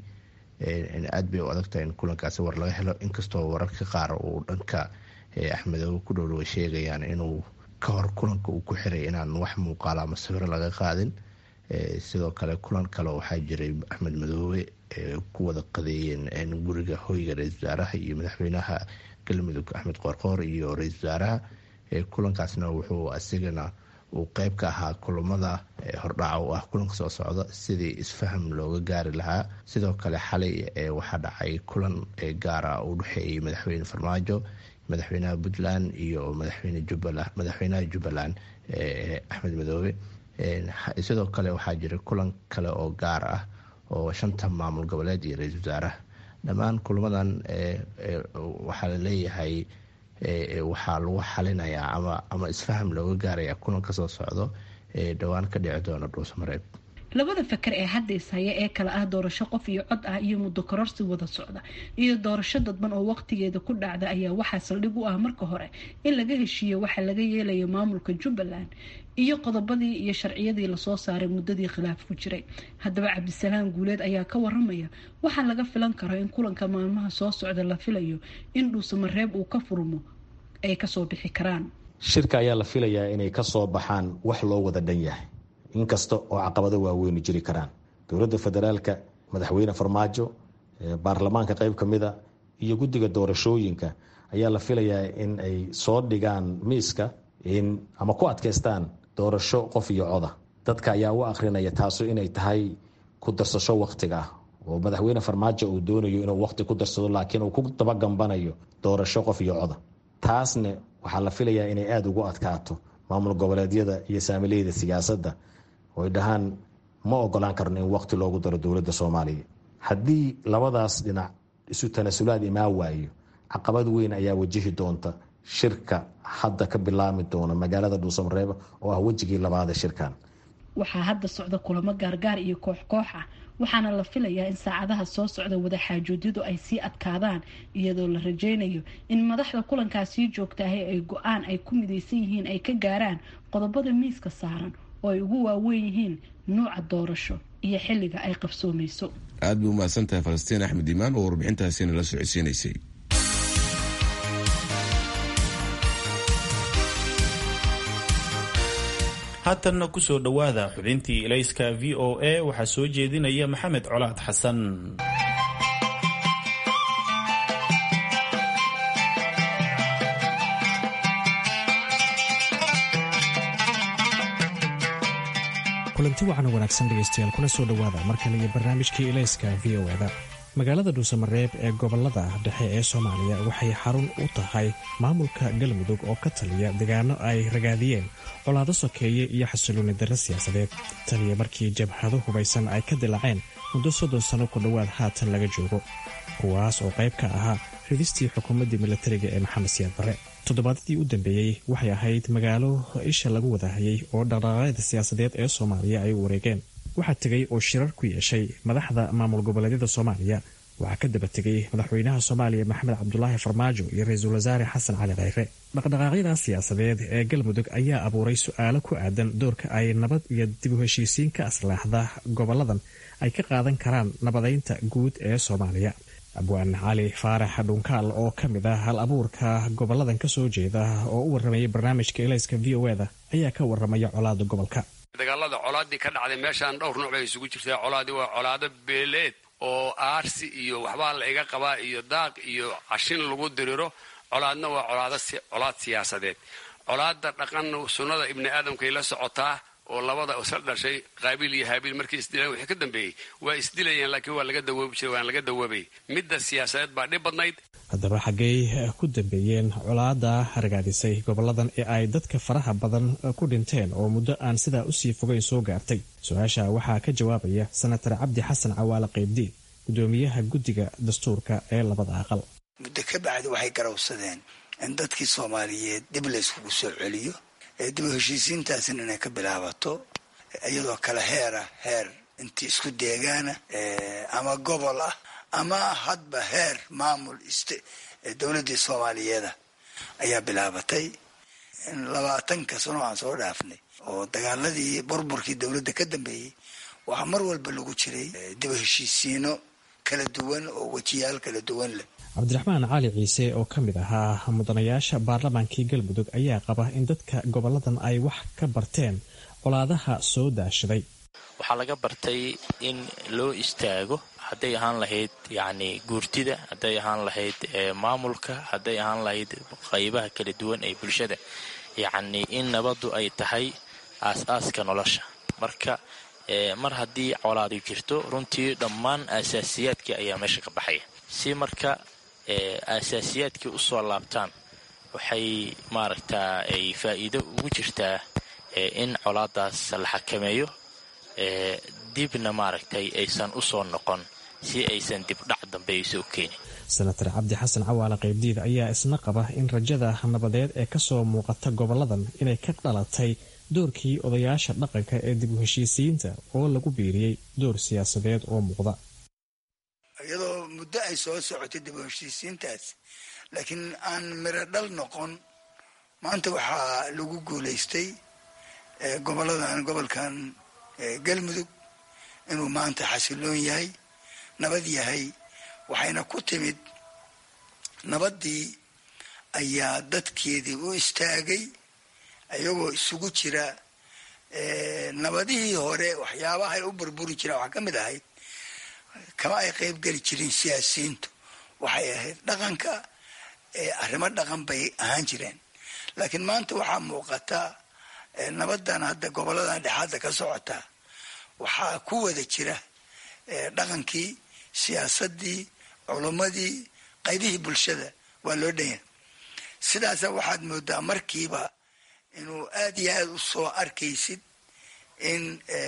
aad bay u adagtahay in kulankaasi war laga helo inkastoo wararka qaar uu dhanka axmedoobe ku dhowdhowa sheegayaan inuu ka hor kulanka uu ku xiray inaan wax muuqaala ama sawiro laga qaadin sidoo kale kulan kale waxaa jiray axmed madoobe ku wada qadeeyeen guriga hoyga ra-isul wasaaraha iyo madaxweynaha galmudug axmed qoorqoor iyo ra-isul wasaaraha kulankaasna wuxuu asigana uu qeyb ka ahaa kulamada hordhaca u ah kulanka soo socda sidii isfaham looga gaari lahaa sidoo kale xalay waxaa dhacay kulan gaara u dhexeeyay madaxweyne farmaajo madaxweynaha puntland iyo madaxweynaha jubbaland axmed madoobe sidoo kale waxaa jira kulan kale oo gaar ah oo shanta maamul goboleed iyo ra-isul wasaaraha dhammaan kulamadan waxaa laleeyahay waxaa lagu xalinayaa ama isfaham looga gaaraya kulan kasoo socdo dhowaan ka dhici doona dhuusamareeb labada fakar ee hadda ishaya ee kale ah doorasho qof iyo cod ah iyo muddo kororsi wada socda iyo doorasho dadban oo waqtigeeda ku dhacda ayaa waxaa saldhig u ah marka hore in laga heshiiyo waxa laga yeelayo maamulka jubbaland iyo qodobadii iyo sharciyadii lasoo saaray muddadii khilaaf ku jiray haddaba cabdisalaam guuleed ayaa ka waramaya waxaa laga filan karo in kulanka maalmaha soo socda la filayo in dhuusamareeb uu ka furmo ay kasoo bixi karaan shirka ayaa la filayaa inay kasoo baxaan wax loo wada dhan yahay inkasta oo caqabado waaweyni jiri karaan dowladda federaalka madaxweyne farmaajo baarlamaanka qeyb ka mida iyo guddiga doorashooyinka ayaa la filayaa in ay soo dhigaan miiska ama ku adkeystaan doorasho qof iyo coda dadka ayaa u akrinaya taasu inay tahay ku darsasho waktiga ah oo madaxweyne farmaajo uu doonayo inuu waqti ku darsado laakiin uu ku dabagambanayo doorasho qof iyo coda taasna waxaa la filayaa inay aada ugu adkaato maamul goboleedyada iyo saamileyda siyaasadda oo ay dhahaan ma ogolaan karno in waqti loogu daro dowladda soomaaliya haddii labadaas dhinac isu tanasulaad imaa waayo caqabad weyn ayaa wajihi doonta shirka hadda ka bilaami doona magaalada dhuusamareeb oo ah wejigii labaada shirkan waxaa hadda socda kulamo gaargaar iyo koox koox ah waxaana la filayaa in saacadaha soo socda wadaxaajoodyadu ay sii adkaadaan iyadoo la rajeynayo in madaxda kulankaasii joogtaahay ay go-aan ay ku midaysan yihiin ay ka gaaraan qodobada miiska saaran oo ay ugu waaweyn yihiin nuuca doorasho iyo xilliga ay qabsoomayso aad bay umahadsan tahay falastiin axmed imaan oo warbixintaasina la socodsiinaysay haatanna kusoo dhowaada xubintii ilayska v o a waxaa soo jeedinaya maxamed colaad xasan kulanti wacan wanaagsan dhegaystayaal kuna soo dhowaada mar kale iyo barnaamijkii ilayska v o eda magaalada dhuusamareeb ee gobolada dhexe ee soomaaliya waxay xarun u tahay maamulka galmudug oo ka taliya deegaano ay ragaadiyeen colaado sokeeye iyo xasilooni darre siyaasadeed taliya markii jabhado hubaysan ay ka dilaaceen muddo soddon sanno ku dhowaad haatan laga joogo kuwaas oo qayb ka ahaa ridistii xukuumaddii milatariga ee maxamed siyaad barre toddobaadadii u dambeeyey waxay ahayd magaalo isha lagu wadahayay oo dhaqdhaqaaqyada siyaasadeed ee soomaaliya ay u wareegeen waxaa tegay oo shirar ku yeeshay madaxda maamul goboleedyada soomaaliya waxaa ka daba tegay madaxweynaha soomaaliya maxamed cabdulaahi farmaajo iyo ra-iisul wasaare xasan cali khayre dhaqdhaqaaqyada siyaasadeed ee galmudug ayaa abuuray su-aalo ku aadan doorka ay nabad iyo dib u heshiisiin ka aslaaxda goboladan ay ka qaadan karaan nabadeynta guud ee soomaaliya abwaan cali faarax dhunkaal oo ka mid ah hal abuurka goboladan ka soo jeeda oo u warramayay barnaamijka elayska v o eda ayaa ka warramaya colaada gobolka dagaalada colaadii ka dhacday meeshaan dhowr nooc bay isugu jirtaa colaadii waa colaado beeleed oo aarsi iyo waxbaa la iga qabaa iyo daaq iyo cashin lagu diriro colaadna waa colaad siyaasadeed colaada dhaqan sunnada ibni aadamkay la socotaa oo labada isla dhashay qaabiil iyo haabiil markay isdilaan wixii ka dambeeyey waa isdilayeen laakiin waa laga dawoobi jiray waan laga dawoobay midda siyaasadeed baa dhib badnayd haddaba xaggey ku dambeeyeen colaada ragaadisay goboladan ee ay dadka faraha badan ku dhinteen oo muddo aan sidaa usii fogeyn soo gaartay su-aasha waxaa ka jawaabaya senatar cabdi xasan cawaale qaybdiin gudoomiyaha guddiga dastuurka ee labada aqal muddo ka bacdi waxay garawsadeen in dadkii soomaaliyeed dib layskugu soo celiyo ee dib u heshiisiintaasina inay ka bilaabato iyadoo kale heera heer intii isku deegaana ama gobol ah ama hadba heer maamul dowladdii soomaaliyeeda ayaa bilaabatay labaatanka sano aan soo dhaafnay oo dagaaladii burburkii dowladda ka dambeeyey waxaa mar walba lagu jiray dib u heshiisiino kala duwan oo wejiyaal kala duwan leh cabdiraxmaan cali ciise oo ka mid ahaa mudanayaasha baarlamaankii galmudug ayaa qaba in dadka goboladan ay wax ka barteen colaadaha soo daashaday waxaa laga bartay in loo istaago hadday ahaan lahayd yacni guurtida hadday ahaan lahayd maamulka hadday ahaan lahayd qaybaha kala duwan ee bulshada yacni in nabaddu ay tahay aas-aaska nolosha marka mar haddii colaadu jirto runtii dhammaan aasaasiyaadkii ayaa meesha ka baxaya si marka aasaasiyaadkii usoo laabtaan waxay maaragtaa ay faa'iido ugu jirtaa in colaadaas la xakameeyo dibna maaragtay aysan usoo noqon si aysan dibdhac dambe aysa u keenin senatar cabdi xasan cawaale qaybdiid ayaa isna qaba in rajada nabadeed ee kasoo muuqata goboladan inay ka dhalatay doorkii odayaasha dhaqanka ee dib u heshiisiyiinta oo lagu biiriyey door siyaasadeed oo muuqda iyadoo muddo ay soo socotay dib u heshiisiintaas laakiin aan miro dhal noqon maanta waxaa lagu guulaystay goboladan gobolkan galmudug inuu maanta xasiloon yahay nabad yahay waxayna ku timid nabaddii ayaa dadkeedii u istaagay iyagoo isugu jira nabadihii hore waxyaabahay u burburi jiraan waxaa ka mid ahayd kama ay qayb geli jirin siyaasiyiintu waxay ahayd dhaqanka arrimo dhaqan bay ahaan jireen laakiin maanta waxaa muuqata nabadan hadda goboladan dhexaadda ka socota waxaa ku wada jira dhaqankii siyaasadii culummadii qaybihii bulshada waa loo dhanya sidaasa waxaad moodaa markiiba inuu aad iyo aad u soo arkaysid in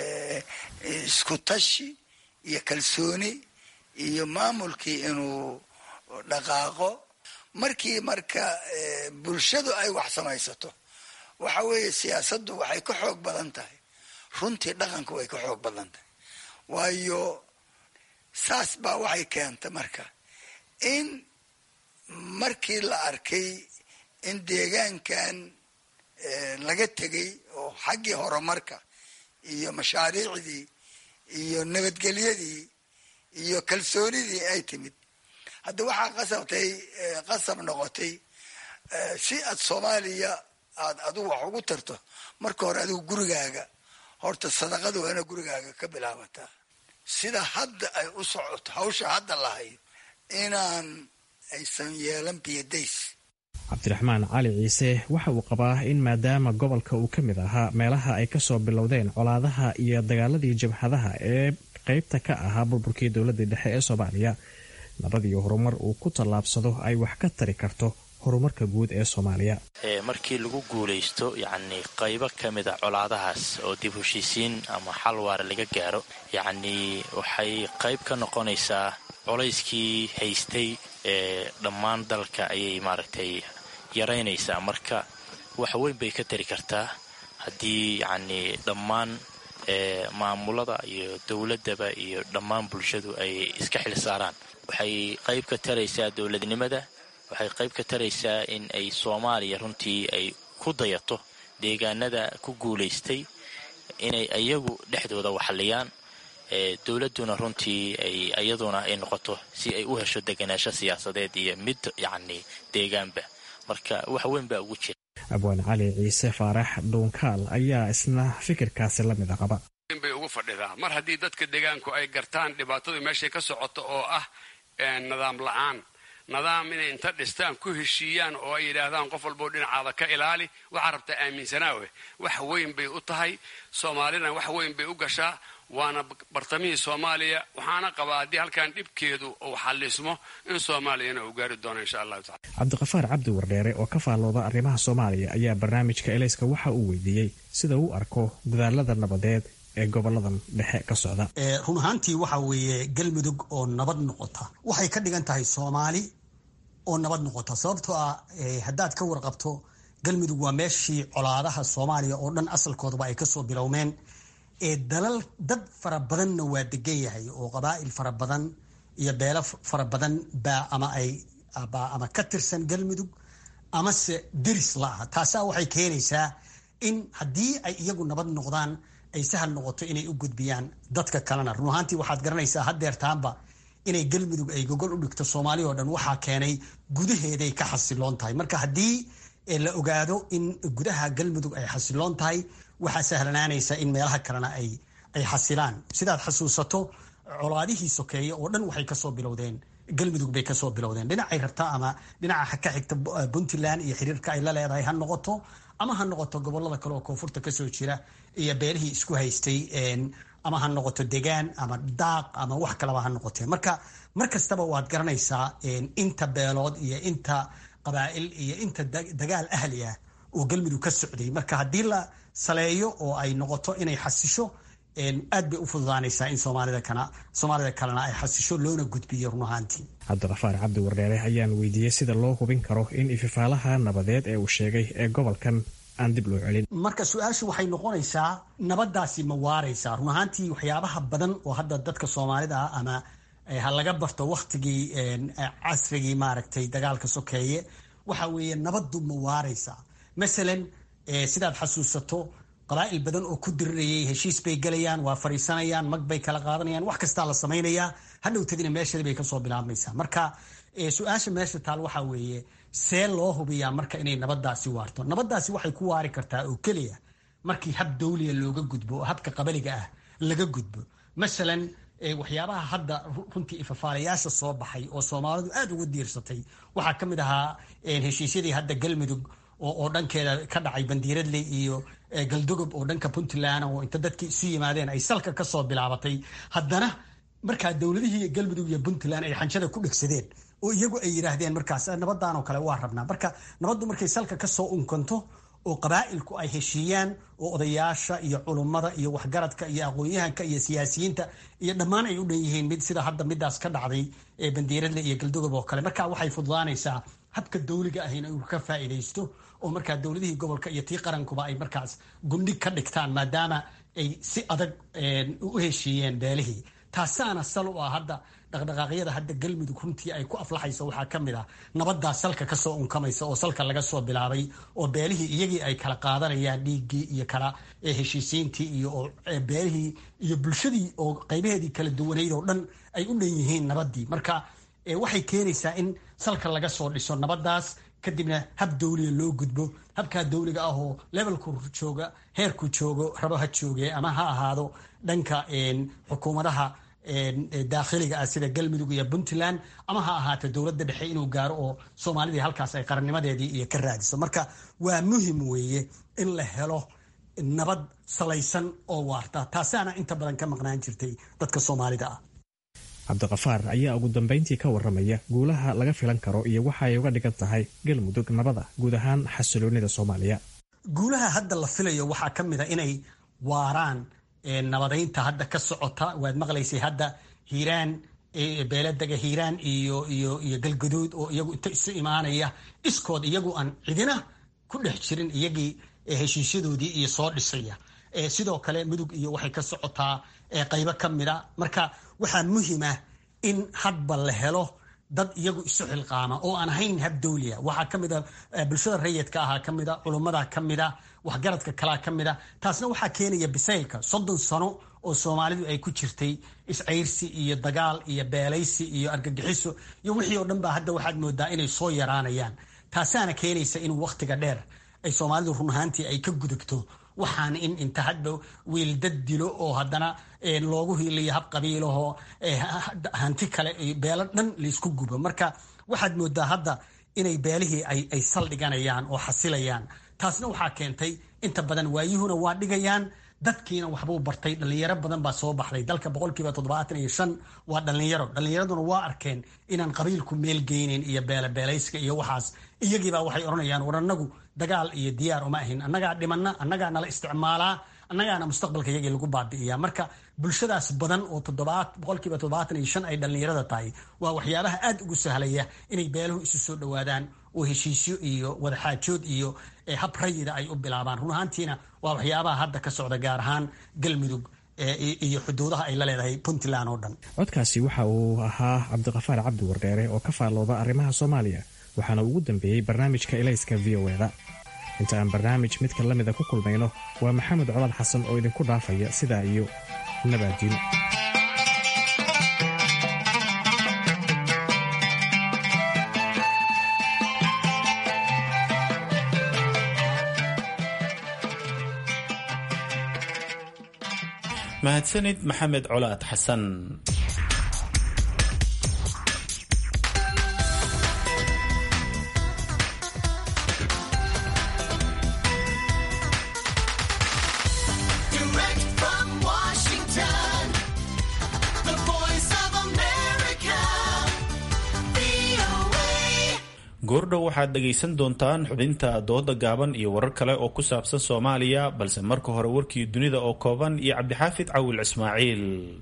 isku tashi iyo kalsooni iyo maamulkii inuu dhaqaaqo markii marka bulshadu ay wax samaysato waxa weeye siyaasaddu waxay ka xoog badan tahay runtii dhaqanku way ka xoog badan tahay waayo saas baa waxay keentay marka in markii la arkay in deegaankan laga tegay oo xaggii horumarka iyo mashaariicdii iyo nabadgelyadii iyo kalsoonidii ay timid hadda waxaa qasabtay qasab noqotay si aad soomaaliya aad adigu wax ugu tarto marka hore adigu gurigaaga horta sadaqada waa ina gurigaaga ka bilaabataa sida hadda ay u socoto hawsha hadda la hayo inaan aysan yeelan biyadays cabdiraxmaan cali ciise waxa uu qabaa in maadaama gobolka uu ka mid ahaa meelaha ay kasoo bilowdeen colaadaha iyo dagaaladii jabhadaha ee qaybta ka ahaa burburkii dowladda dhexe ee soomaaliya nabad iyo horumar uu ku tallaabsado ay wax ka tari karto horumarka guud ee soomaaliya markii lagu guulaysto yacnii qaybo ka mid a colaadahaas oo dib heshiisiin ama xal waara laga gaaro yacnii waxay qayb ka noqonaysaa colayskii haystay ee dhammaan dalka ayay maaragtay yaraynaysaa marka wax weyn bay ka tari kartaa haddii yacnii dhammaan maamulada iyo dowladdaba iyo dhammaan bulshadu ay iska xil saaraan waxay qayb ka taraysaa dowladnimada waxay qayb ka taraysaa in ay soomaaliya runtii ay ku dayato deegaanada ku guulaystay inay iyagu dhexdooda waxliyaan dowladduna runtii ay iyaduna ay noqoto si ay u hesho deganaansho siyaasadeed iyo mid yacni deegaanba marka wax weyn baa ugu jira abwaan cali ciise faarax dhuunkaal ayaa isna fikirkaasi la mida qaba bay ugu fadhidaa mar haddii dadka deegaanku ay gartaan dhibaatadu meeshay ka socoto oo ah nidaam la-aan nidaam inay inta dhistaan ku heshiiyaan oo ay yidhaahdaan qof walboo dhinacaada ka ilaali waxaa rabtaa aaminsanaawe wax weyn bay u tahay soomaalina wax weyn bay u gashaa waana bartamihii soomaaliya waxaana qabaa haddii halkan dhibkeedu uu xallismo in soomaaliyana uu gaari doono insha allahu tacala cabdiqafaar cabdi wardheere oo ka faallooda arrimaha soomaaliya ayaa barnaamijka elayska waxa uu weydiiyey sida uu arko dadaalada nabadeed ee goboladan dhexe ka socda run ahaantii waxa weeye galmudug oo nabad noqota waxay ka dhigan tahay soomaali oo nabad noqota sababtoo ah haddaad ka warqabto galmudug waa meeshii colaadaha soomaaliya oo dhan asalkoodaba ay kasoo bilowmeen ee dalal dad fara badanna waa degan yahay oo qabaa'il fara badan iyo beelo fara badan baa ama ay ama ka tirsan galmudug amase deris la-ah taasaa waxay keenaysaa in haddii ay iyagu nabad noqdaan ay sahal noqoto inay u gudbiyaan dadka kalena run ahaantii waxaad garanaysaa hadeertaanba inay galmudug ay gogol u dhigto soomaaliya oo dhan waxaa keenay gudaheeday ka xasiloon tahay marka haddii la ogaado in gudaha galmudug ay xasiloon tahay waxaa sahlanaanaysa in meelaha kalena ay ay xasilaan sidaad xasuusato colaadihii sokeeye oo dhan waxay kasoo bilowdeen galmudug bay kasoo bilowdeen dhinacay rabta ama dhinaca ka xigta puntland iyo xiriirka ay la leedahay ha noqoto ama ha noqoto gobolada kale oo koonfurta kasoo jira iyo beelihii isku haystay ama ha noqoto degaan ama daaq ama wax kalaba ha noqotee marka mar kastaba waad garanaysaa inta beelood iyo inta qabaa'il iyo inta dagaal ahli ah oo galmudug ka socday marka haddii la saleeyo oo ay noqoto inay xasisho aad bay u fududaanaysaa in soomaalida kalena ay xasisho loona gudbiyo run ahaantii cabdiqafaar cabdi wardheere ayaan weydiiyey sida loo hubin karo in ififaalaha nabadeed ee uu sheegay ee gobolkan aan dib loo celin marka su-aashu waxay noqonaysaa nabadaasi ma waaraysaa run ahaantii waxyaabaha badan oo hadda dadka soomaalida ah ama ha laga barto waktigii casrigii maaragtay dagaalka sokeeye waxa weeye nabaddu ma waaraysaa masalan sidaad xasuusato qabaa'il badan oo ku dirirayay heshiis bay gelayaan waa fariisanayaan mag bay kala qaadanayaan wax kastaa la samaynayaa hadhowtadina meeshadi bay kasoo bilaabmaysaa marka su-aasha meesha taal waxaa weeye see loo hubiyaa marka inay nabadaasi waarto nabadaasi waxay ku waari kartaa oo keliya markii hab dawliya looga gudbo oo habka qabaliga ah laga gudbo masalan waxyaabaha hadda runtii ifafaalayaasha soo baxay oo soomaalidu aada uga diirsatay waxaa ka mid ahaa heshiisyadii hadda galmudug oo dhankeeda ka dhacay bandiiradley iyo galdogob oo dhanka puntland oo inta dadkii isu yimaadeen ay salka kasoo bilaabatay haddana markaa dowladihii galmudug iyo puntland ay xanjada ku dhegsadeen oo iyagu ay yidhaahdeen markaas nabadan oo kale waa rabnaa marka nabaddu markay salka kasoo unkanto oo qabaa'ilku ay heshiiyaan oo odayaasha iyo culummada iyo waxgaradka iyo aqoon-yahanka iyo siyaasiyiinta iyo dhammaan ay u dhan yihiin mid sida hadda midaas ka dhacday ee bandiiradle iyo galdogob oo kale marka waxay fududaanaysaa habka dawliga ahina uu ka faa'iidaysto oo markaa dowladihii gobolka iyo tii qarankuba ay markaas gundhig ka dhigtaan maadaama ay si adag u heshiiyeen beelihii taasaana sal u ah hadda dhaqdhaqaaqyada hadda galmudug runtii ay ku aflaxayso waxaa ka mid ah nabadaas salka kasoo unkamaysa oo salka laga soo bilaabay oo beelihii iyagii ay kala qaadanayaan dhiiggii iyo kala heshiisiintii iyo beelihii iyo bulshadii oo qaybaheedii kala duwanayd oo dhan ay u dhan yihiin nabadii marka waxay keenaysaa in salka laga soo dhiso nabadaas kadibna hab dawliga loo gudbo habkaa dawliga ah oo levelku jooga heerku joogo rabo ha jooge ama ha ahaado dhanka xukuumadaha daakhiliga ah sida galmudug iyo puntland ama ha ahaato dowladda dhexe inuu gaaro oo soomaalidii halkaas ay qarannimadeedii iyo ka raadiso marka waa muhim weeye in la helo nabad salaysan oo waarta taasaana inta badan ka maqnaan jirtay dadka soomaalida ah cabdiqafaar ayaa ugu dambayntii ka waramaya guulaha laga filan karo iyo waxa ay uga dhigan tahay galmudug nabada guud ahaan xasiloonida soomaaliya guulaha hadda la filayo waxaa ka mid a inay waaraan nabadaynta hadda ka socota waad maqlaysay hadda hiiraan beeladega hiiraan iyo iyo iyo galgaduud oo iyagu inta isu imaanaya iskood iyagu aan cidina ku dhex jirin iyagii heshiisyadoodii iyo soo dhisaya sidoo kale mudug iyo waxay ka socotaa qaybo ka mida marka waxaa muhima in hadba la helo dad iyagu isu xilqaama oo aan ahayn hab dawliya waxaa ka mida bulshada rayidka ahaa ka mida culummada ka mida waxgaradka kalaa ka mida taasna waxaa keenaya bisaylka soddon sano oo soomaalidu ay ku jirtay iscayrsi iyo dagaal iyo beelaysi iyo argagixiso iyo wixii oo dhan baa hadda waxaad moodaa inay soo yaraanayaan taasaana keenaysa in wakhtiga dheer ay soomaalidu run ahaantii ay ka gudubto waxaan in inta hadba wiil dad dilo oo haddana loogu hiiliyo hab qabiilahoo hanti kale beelo dhan laysku gubo marka waxaad moodaa hadda inay beelihii ay saldhiganayaan oo xasilayaan taasna waxaa keentay inta badan waayuhuna waa dhigayaan dadkiina waxbuu bartay dhalinyaro badan baa soo baxday dalka boqolkiiba toddobaatan iyo shan waa dhalinyaro dhalinyaraduna waa arkeen inaan qabiilku meel geyneyn iyo beelabeelayska iyo waxaas iyagiibaa waxay odhanayaan war annagu dagaal iyo diyaar uma ahin annagaa dhimanna annagaa nala isticmaalaa annagaana mustaqbalka iyagii lagu baabi'iyaa marka bulshadaas badan oo boqolkiiba toddobaatan iyo shan ay dhalinyarada tahay waa waxyaabaha aad ugu sahlaya inay beeluhu isu soo dhowaadaan oo heshiisyo iyo wadaxaajood iyo hab rayida ay u bilaabaan run ahaantiina waa waxyaabaha hadda ka socda gaar ahaan galmudug iyo xuduudaha ay la leedahay puntland oo dhan codkaasi waxa uu ahaa cabdiqafaar cabdi wardheere oo ka faallooda arrimaha soomaaliya waxaana ugu dambeeyey barnaamijka ilayska v o eda inta aan barnaamij midka la mida ku kulmayno waa maxamed colaad xasan oo idinku dhaafaya sidaa iyo nabaadiin mahadsanid maxamed colaad xasan goordhow waxaad dhegaysan doontaan xubinta dooda gaaban iyo warar kale oo ku saabsan soomaaliya balse marka hore warkii dunida oo kooban iyo cabdixaafid cawil ismaaciil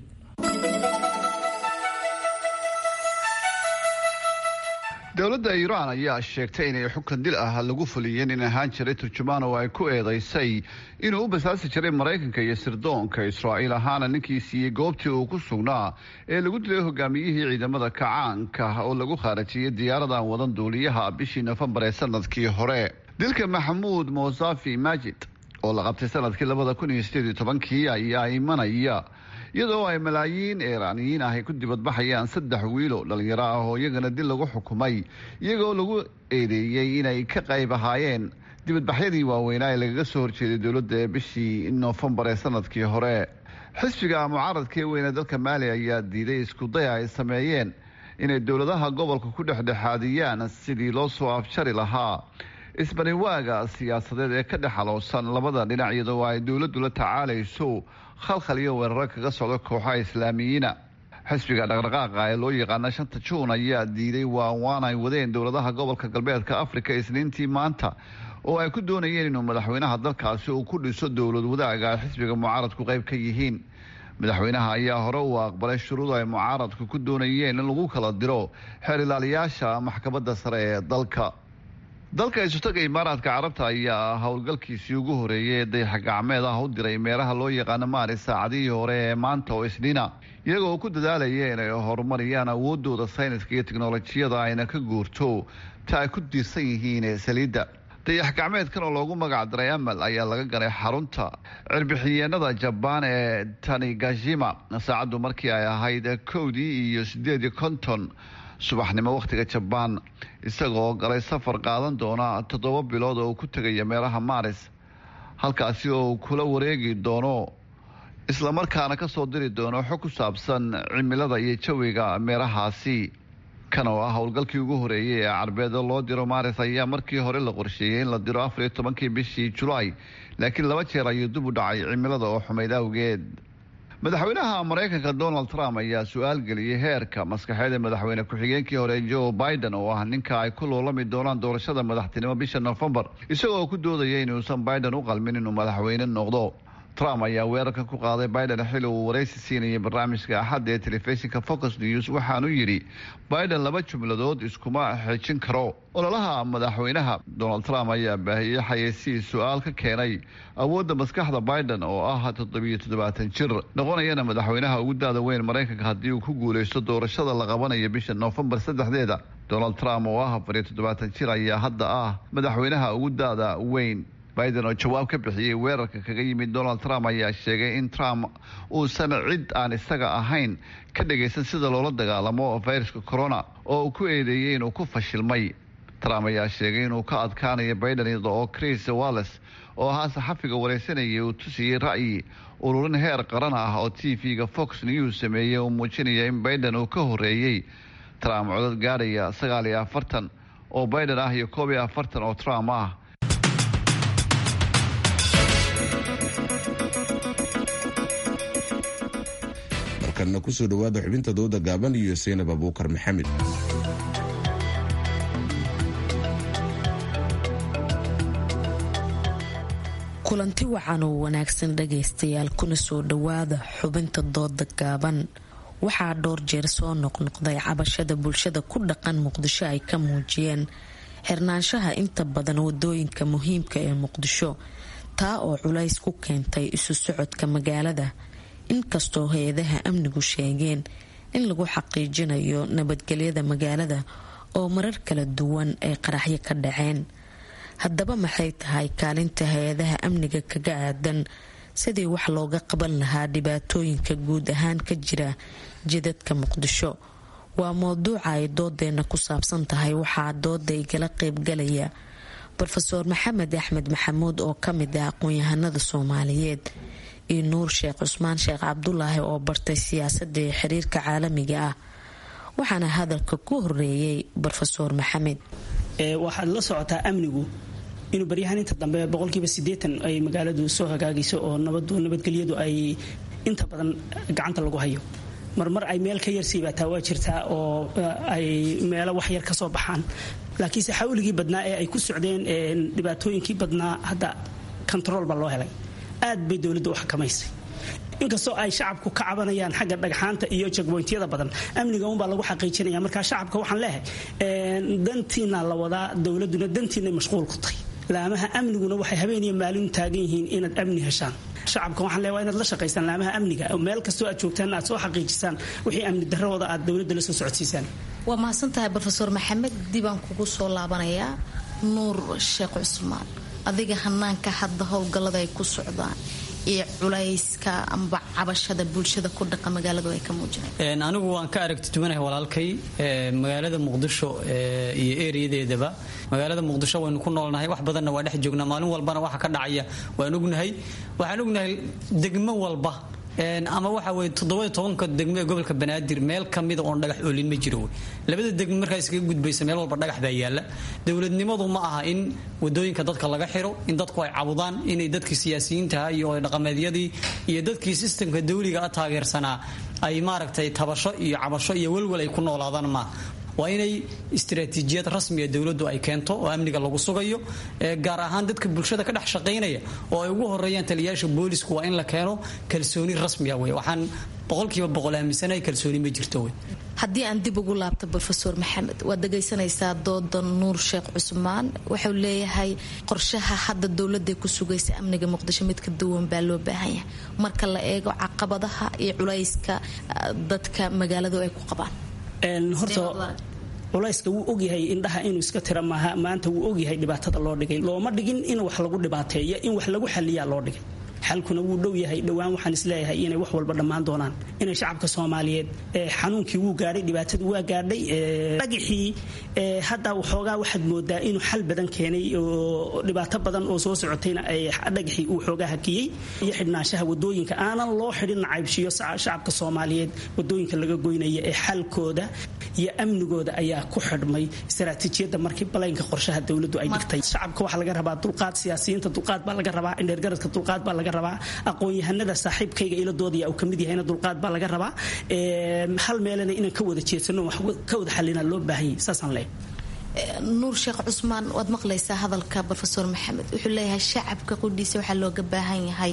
dowladda iiraan ayaa sheegtay inay xukun dil ah lagu fuliyeen in ahaan jiray turjumaan oo ay ku eedaysay inuu u basaasi jiray maraykanka iyo sirdoonka israa'iil ahaana ninkii siiyey goobtii uu ku sugnaa ee lagu dilay hogaamiyihii ciidamada kacaanka oo lagu khaarajiyey diyaaradan wadan duuliyaha bishii nofembar ee sanadkii hore dilka maxamuud mosafi majid oo la qabtay sanadkii labada kun iyo sideed iyo tobankii ayaa imanaya iyadoo ay malaayiin iiraaniyiin ah ay ku dibadbaxayaan saddex wiilo dhalinyaro ah oo iyagana dil lagu xukumay iyagoo lagu eedeeyey inay ka qayb ahaayeen dibadbaxyadii waaweynaa ee lagaga soo horjeeday dowladda ee bishii noofembar ee sanadkii hore xisbiga mucaaradkee weyne dalka maali ayaa diiday iskudaya ay sameeyeen inay dowladaha gobolka ku dhexdhexaadiyaan sidii loo soo afjari lahaa isbaniwaaga siyaasadeed ee ka dhex aloosan labada dhinac iyadoo ay dowladdu la tacaalayso khalkhal iyo weeraro kaga socda kooxaha islaamiyiina xisbiga dhaqdhaqaaqa ee loo yaqaana shanta juun ayaa diiday waawaan ay wadeen dowladaha gobolka galbeedka afrika isniintii maanta oo ay ku doonayeen inuu madaxweynaha dalkaasi uu ku dhiso dowlad wadaaga ay xisbiga mucaaradku qayb ka yihiin madaxweynaha ayaa hore uu aqbalay shuruud ay mucaaradku ku doonayeen in lagu kala diro xeer ilaaliyaasha maxkamadda sare ee dalka dalka isutaga imaaraadka carabta ayaa howlgalkiisii ugu horeeyay ee dayax gacmeed ah u diray meelaha loo yaqaano maari saacadihii hore ee maanta oo isniina iyagoo ku dadaalaya inay horumariyaan awoodooda sayniska iyo tiknolojiyada ayna ka guurto ta ay ku diirsan yihiin ee saliidda dayax gacmeedkan oo loogu magac daray amal ayaa laga ganay xarunta cirbixiyeenada jabaan ee tanigashima saacaddu markii ay ahayd kowdii iyo sideed iyo konton subaxnimo wakhtiga jabaan isagoo galay safar qaadan doona toddoba bilood oo uu ku tegaya meelaha maaris halkaasi oo uu kula wareegi doono islamarkaana kasoo diri doono xog ku saabsan cimilada iyo jawiga meelahaasi kan oo ah howlgalkii ugu horeeyey ee carbeed oo loo diro maaris ayaa markii hore la qorsheeyey in la diro afar iyo tobankii bishii julaay laakiin laba jeer ayuu dib u dhacay cimilada oo xumayd awgeed madaxweynaha maraykanka donald trump ayaa su-aal geliyey heerka maskaxeed ee madaxweyne ku-xigeenkii hore joe biden oo ah ninka ay ku loolami doonaan doorashada madaxtinimo bisha nofembar isagoo ku doodaya inuusan biden u qalmin inuu madaxweyne noqdo trump ayaa weerarkan ku qaaday biden xili uu waraysi siinayay barnaamijka axadda ee telefishinka focus news waxaanu yidhi biden laba jumladood iskuma xejin karo ololaha madaxweynaha donald trump ayaa baahiyey xayeysiii su-aal ka keenay awoodda maskaxda biden oo ah toddobiyo toddobaatan jir noqonayana madaxweynaha ugu daada weyn maraykanka haddii uu ku guuleysto doorashada la qabanayo bisha noofembar saddexdeeda donald trump oo ah afariyo toddobaatan jir ayaa hadda ah madaxweynaha ugu daada weyn biden oo jawaab ka bixiyey weerarka kaga yimid donald trump ayaa sheegay in trump uusan cid aan isaga ahayn ka dhagaysan sida loola dagaalamo fayraska corona oo uu ku eedeeyey inuu ku fashilmay trump ayaa sheegay inuu ka adkaanayo biden iyada oo chris walles oo ahaa saxafiga wareysanayay uu tusiyey ra'yi ururin heer qaran ah oo t v-ga fox news sameeyey uu muujinaya in biden uu ka horeeyey trump codad gaadhaya sagaal iyo afartan oo biden ah iyo koob iyo afartan oo trump ah markanna kusoo dhawaada xubinta dooda gaaban iyo saynab abuukar maxamed kulanti wacan oo wanaagsan dhagaystayaal kuna soo dhawaada xubinta dooda gaaban waxaa dhowr jeer soo noqnoqday cabashada bulshada ku dhaqan muqdisho ay ka muujiyeen xirnaanshaha inta badan wadooyinka muhiimka ee muqdisho taa oo culays ku keentay isu socodka magaalada inkastoo hay-adaha amnigu sheegeen in lagu xaqiijinayo nabadgelyada magaalada oo marar kala duwan ay qaraxyo ka dhaceen haddaba maxay tahay kaalinta hay-adaha amniga kaga aadan sidii wax looga qaban lahaa dhibaatooyinka guud ahaan ka jira jidadka muqdisho waa mowduuca ay doodeena ku saabsan tahay waxaa dooda igala qeybgalaya rofeor maxamed axmed maxamuud oo kamid ah aqoon-yahanada soomaaliyeed iyo nuur sheekh cusmaan sheekh cabdulaahi oo bartay siyaasadda iyo xiriirka caalamiga ah waxaana hadalka ku horeeyay rofeor maxamed waxaad la socotaa amnigu inuu baryahaan inta dambe boqolkiiba sideetan ay magaaladu soo hagaagayso oo nabadgelyadu ay inta badan gacanta lagu hayo marmar ay meel ka yar siibaataa waa jirtaa oo ay meelo waxyar kasoo baxaan laakiinse xawligii badnaa ee ay ku socdeen dhibaatooyinkii badnaa hadda kontarool baa loo helay aad bay dowladda u xakamaysay inkastoo ay shacabku ka cabanayaan xagga dhagxaanta iyo jagboyntyada badan amniga unbaa lagu xaqiijinaya markaa shacabka waxaan leehay dantiina la wadaa dowladuna dantiinay mashquul ku tahay laamaha amniguna waxay habeeniyo maalin taagan yihiin inaad amni heshaan shacabka waxaan leeya waa inaad la shaqaysaan laamaha amniga meel kastoo aad joogtaan aad soo xaqiijisaan wixii amni darrawada aad dowladda la soo socodsiisaan waa mahadsantahay rofeor maxamed dibaan kugu soo laabanayaa nuur sheekh cusmaan adiga hanaanka hadda howlgallada ay ku socdaan iyo culayska amba cabashada bulshada ku dhaqa magaaladu ay ka muujineen anigu waan ka aragti duwanahay walaalkay magaalada muqdisho iyo ereyadeedaba magaalada muqdisho waynu ku noolnahay wax badanna waa dhex joognaa maalin walbana waxa ka dhacaya waan ognahay waxaan ognahay degmo walba ama waxa weye toddoba tobanka degmo ee gobolka banaadir meel kamida oon dhagax oolin ma jiro labada degmo markaa iskaga gudbaysa meel walba dhagax baa yaala dowladnimadu ma aha in wadooyinka dadka laga xiro in dadku ay cabudaan inay dadkii siyaasiyiintaha iyo dhaqameedyadii iyo dadkii sistamka dawliga a taageersanaa ay maaragtay tabasho iyo cabasho iyo welwel ay ku noolaadaan maaha waa inay istaraatiijiyad rasmiga dowladdu ay keento oo amniga lagu sugayo gaar ahaan dadka bulshada ka dhex shaqaynaya oo ay ugu horeeyaan taliyayaasha boolisku waa in la keeno kalsooni rasmiya wey waxaan boqolkiiba boqol aaminsanahay kalsooni ma jirto wey haddii aan dib ugu laabto rofeor maxamed waad dhagaysanaysaa dooda nuur sheekh cusmaan wuxuu leeyahay qorshaha hadda dowlada ku sugaysa amniga muqdisho mid ka duwan baa loo baahan yahay marka la eego caqabadaha iyo culayska dadka magaaladu ay ku qabaan horta culayska wuu ogyahay indhaha inuu iska tira maaha maanta wuu ogyahay dhibaatada loo dhigay looma dhigin in wax lagu dhibaateeyo in wax lagu xaliyaa loo dhigay xalkuna wuu dhow yahay dhowaan waxaan isleeyahay inay wax walba dhammaan doonaan inay shacabka soomaaliyeed xanuunkii wuu gaadhay dhibaatadu waa gaadhay dhagixii hadda waxoogaa waxaad moodaa inuu xal badan keenay oo dhibaato badan oo soo socotayna dhagixii uu xoogaa hakiyey iyo xidhnaanshaha wadooyinka aanan loo xidhin nacaybshiyo shacabka soomaaliyeed wadooyinka laga goynaya ee xalkooda iyo amnigooda ayaa ku xidhmay istaraatiijiyadda markii balaynka qorshaha dowladdu ay dhigtay shacabka waxaa laga rabaa dulqaad siyaasiyiinta dulqaad baa laga rabaa indheergaradka dulqaad baa laga rabaa aqoon-yahanada saaxiibkayga iladoodaya uu kamid yahayna dulqaad baa laga rabaa hal meelena inaan ka wada jeedsano wax ka wada xalinaa loo baahanyay saasaan leeyahay nuur sheekh cusmaan waad maqlaysaa hadalka rofeor maxamed wuxuu leeyahay shacabka qudhiisa waxaa looga baahan yahay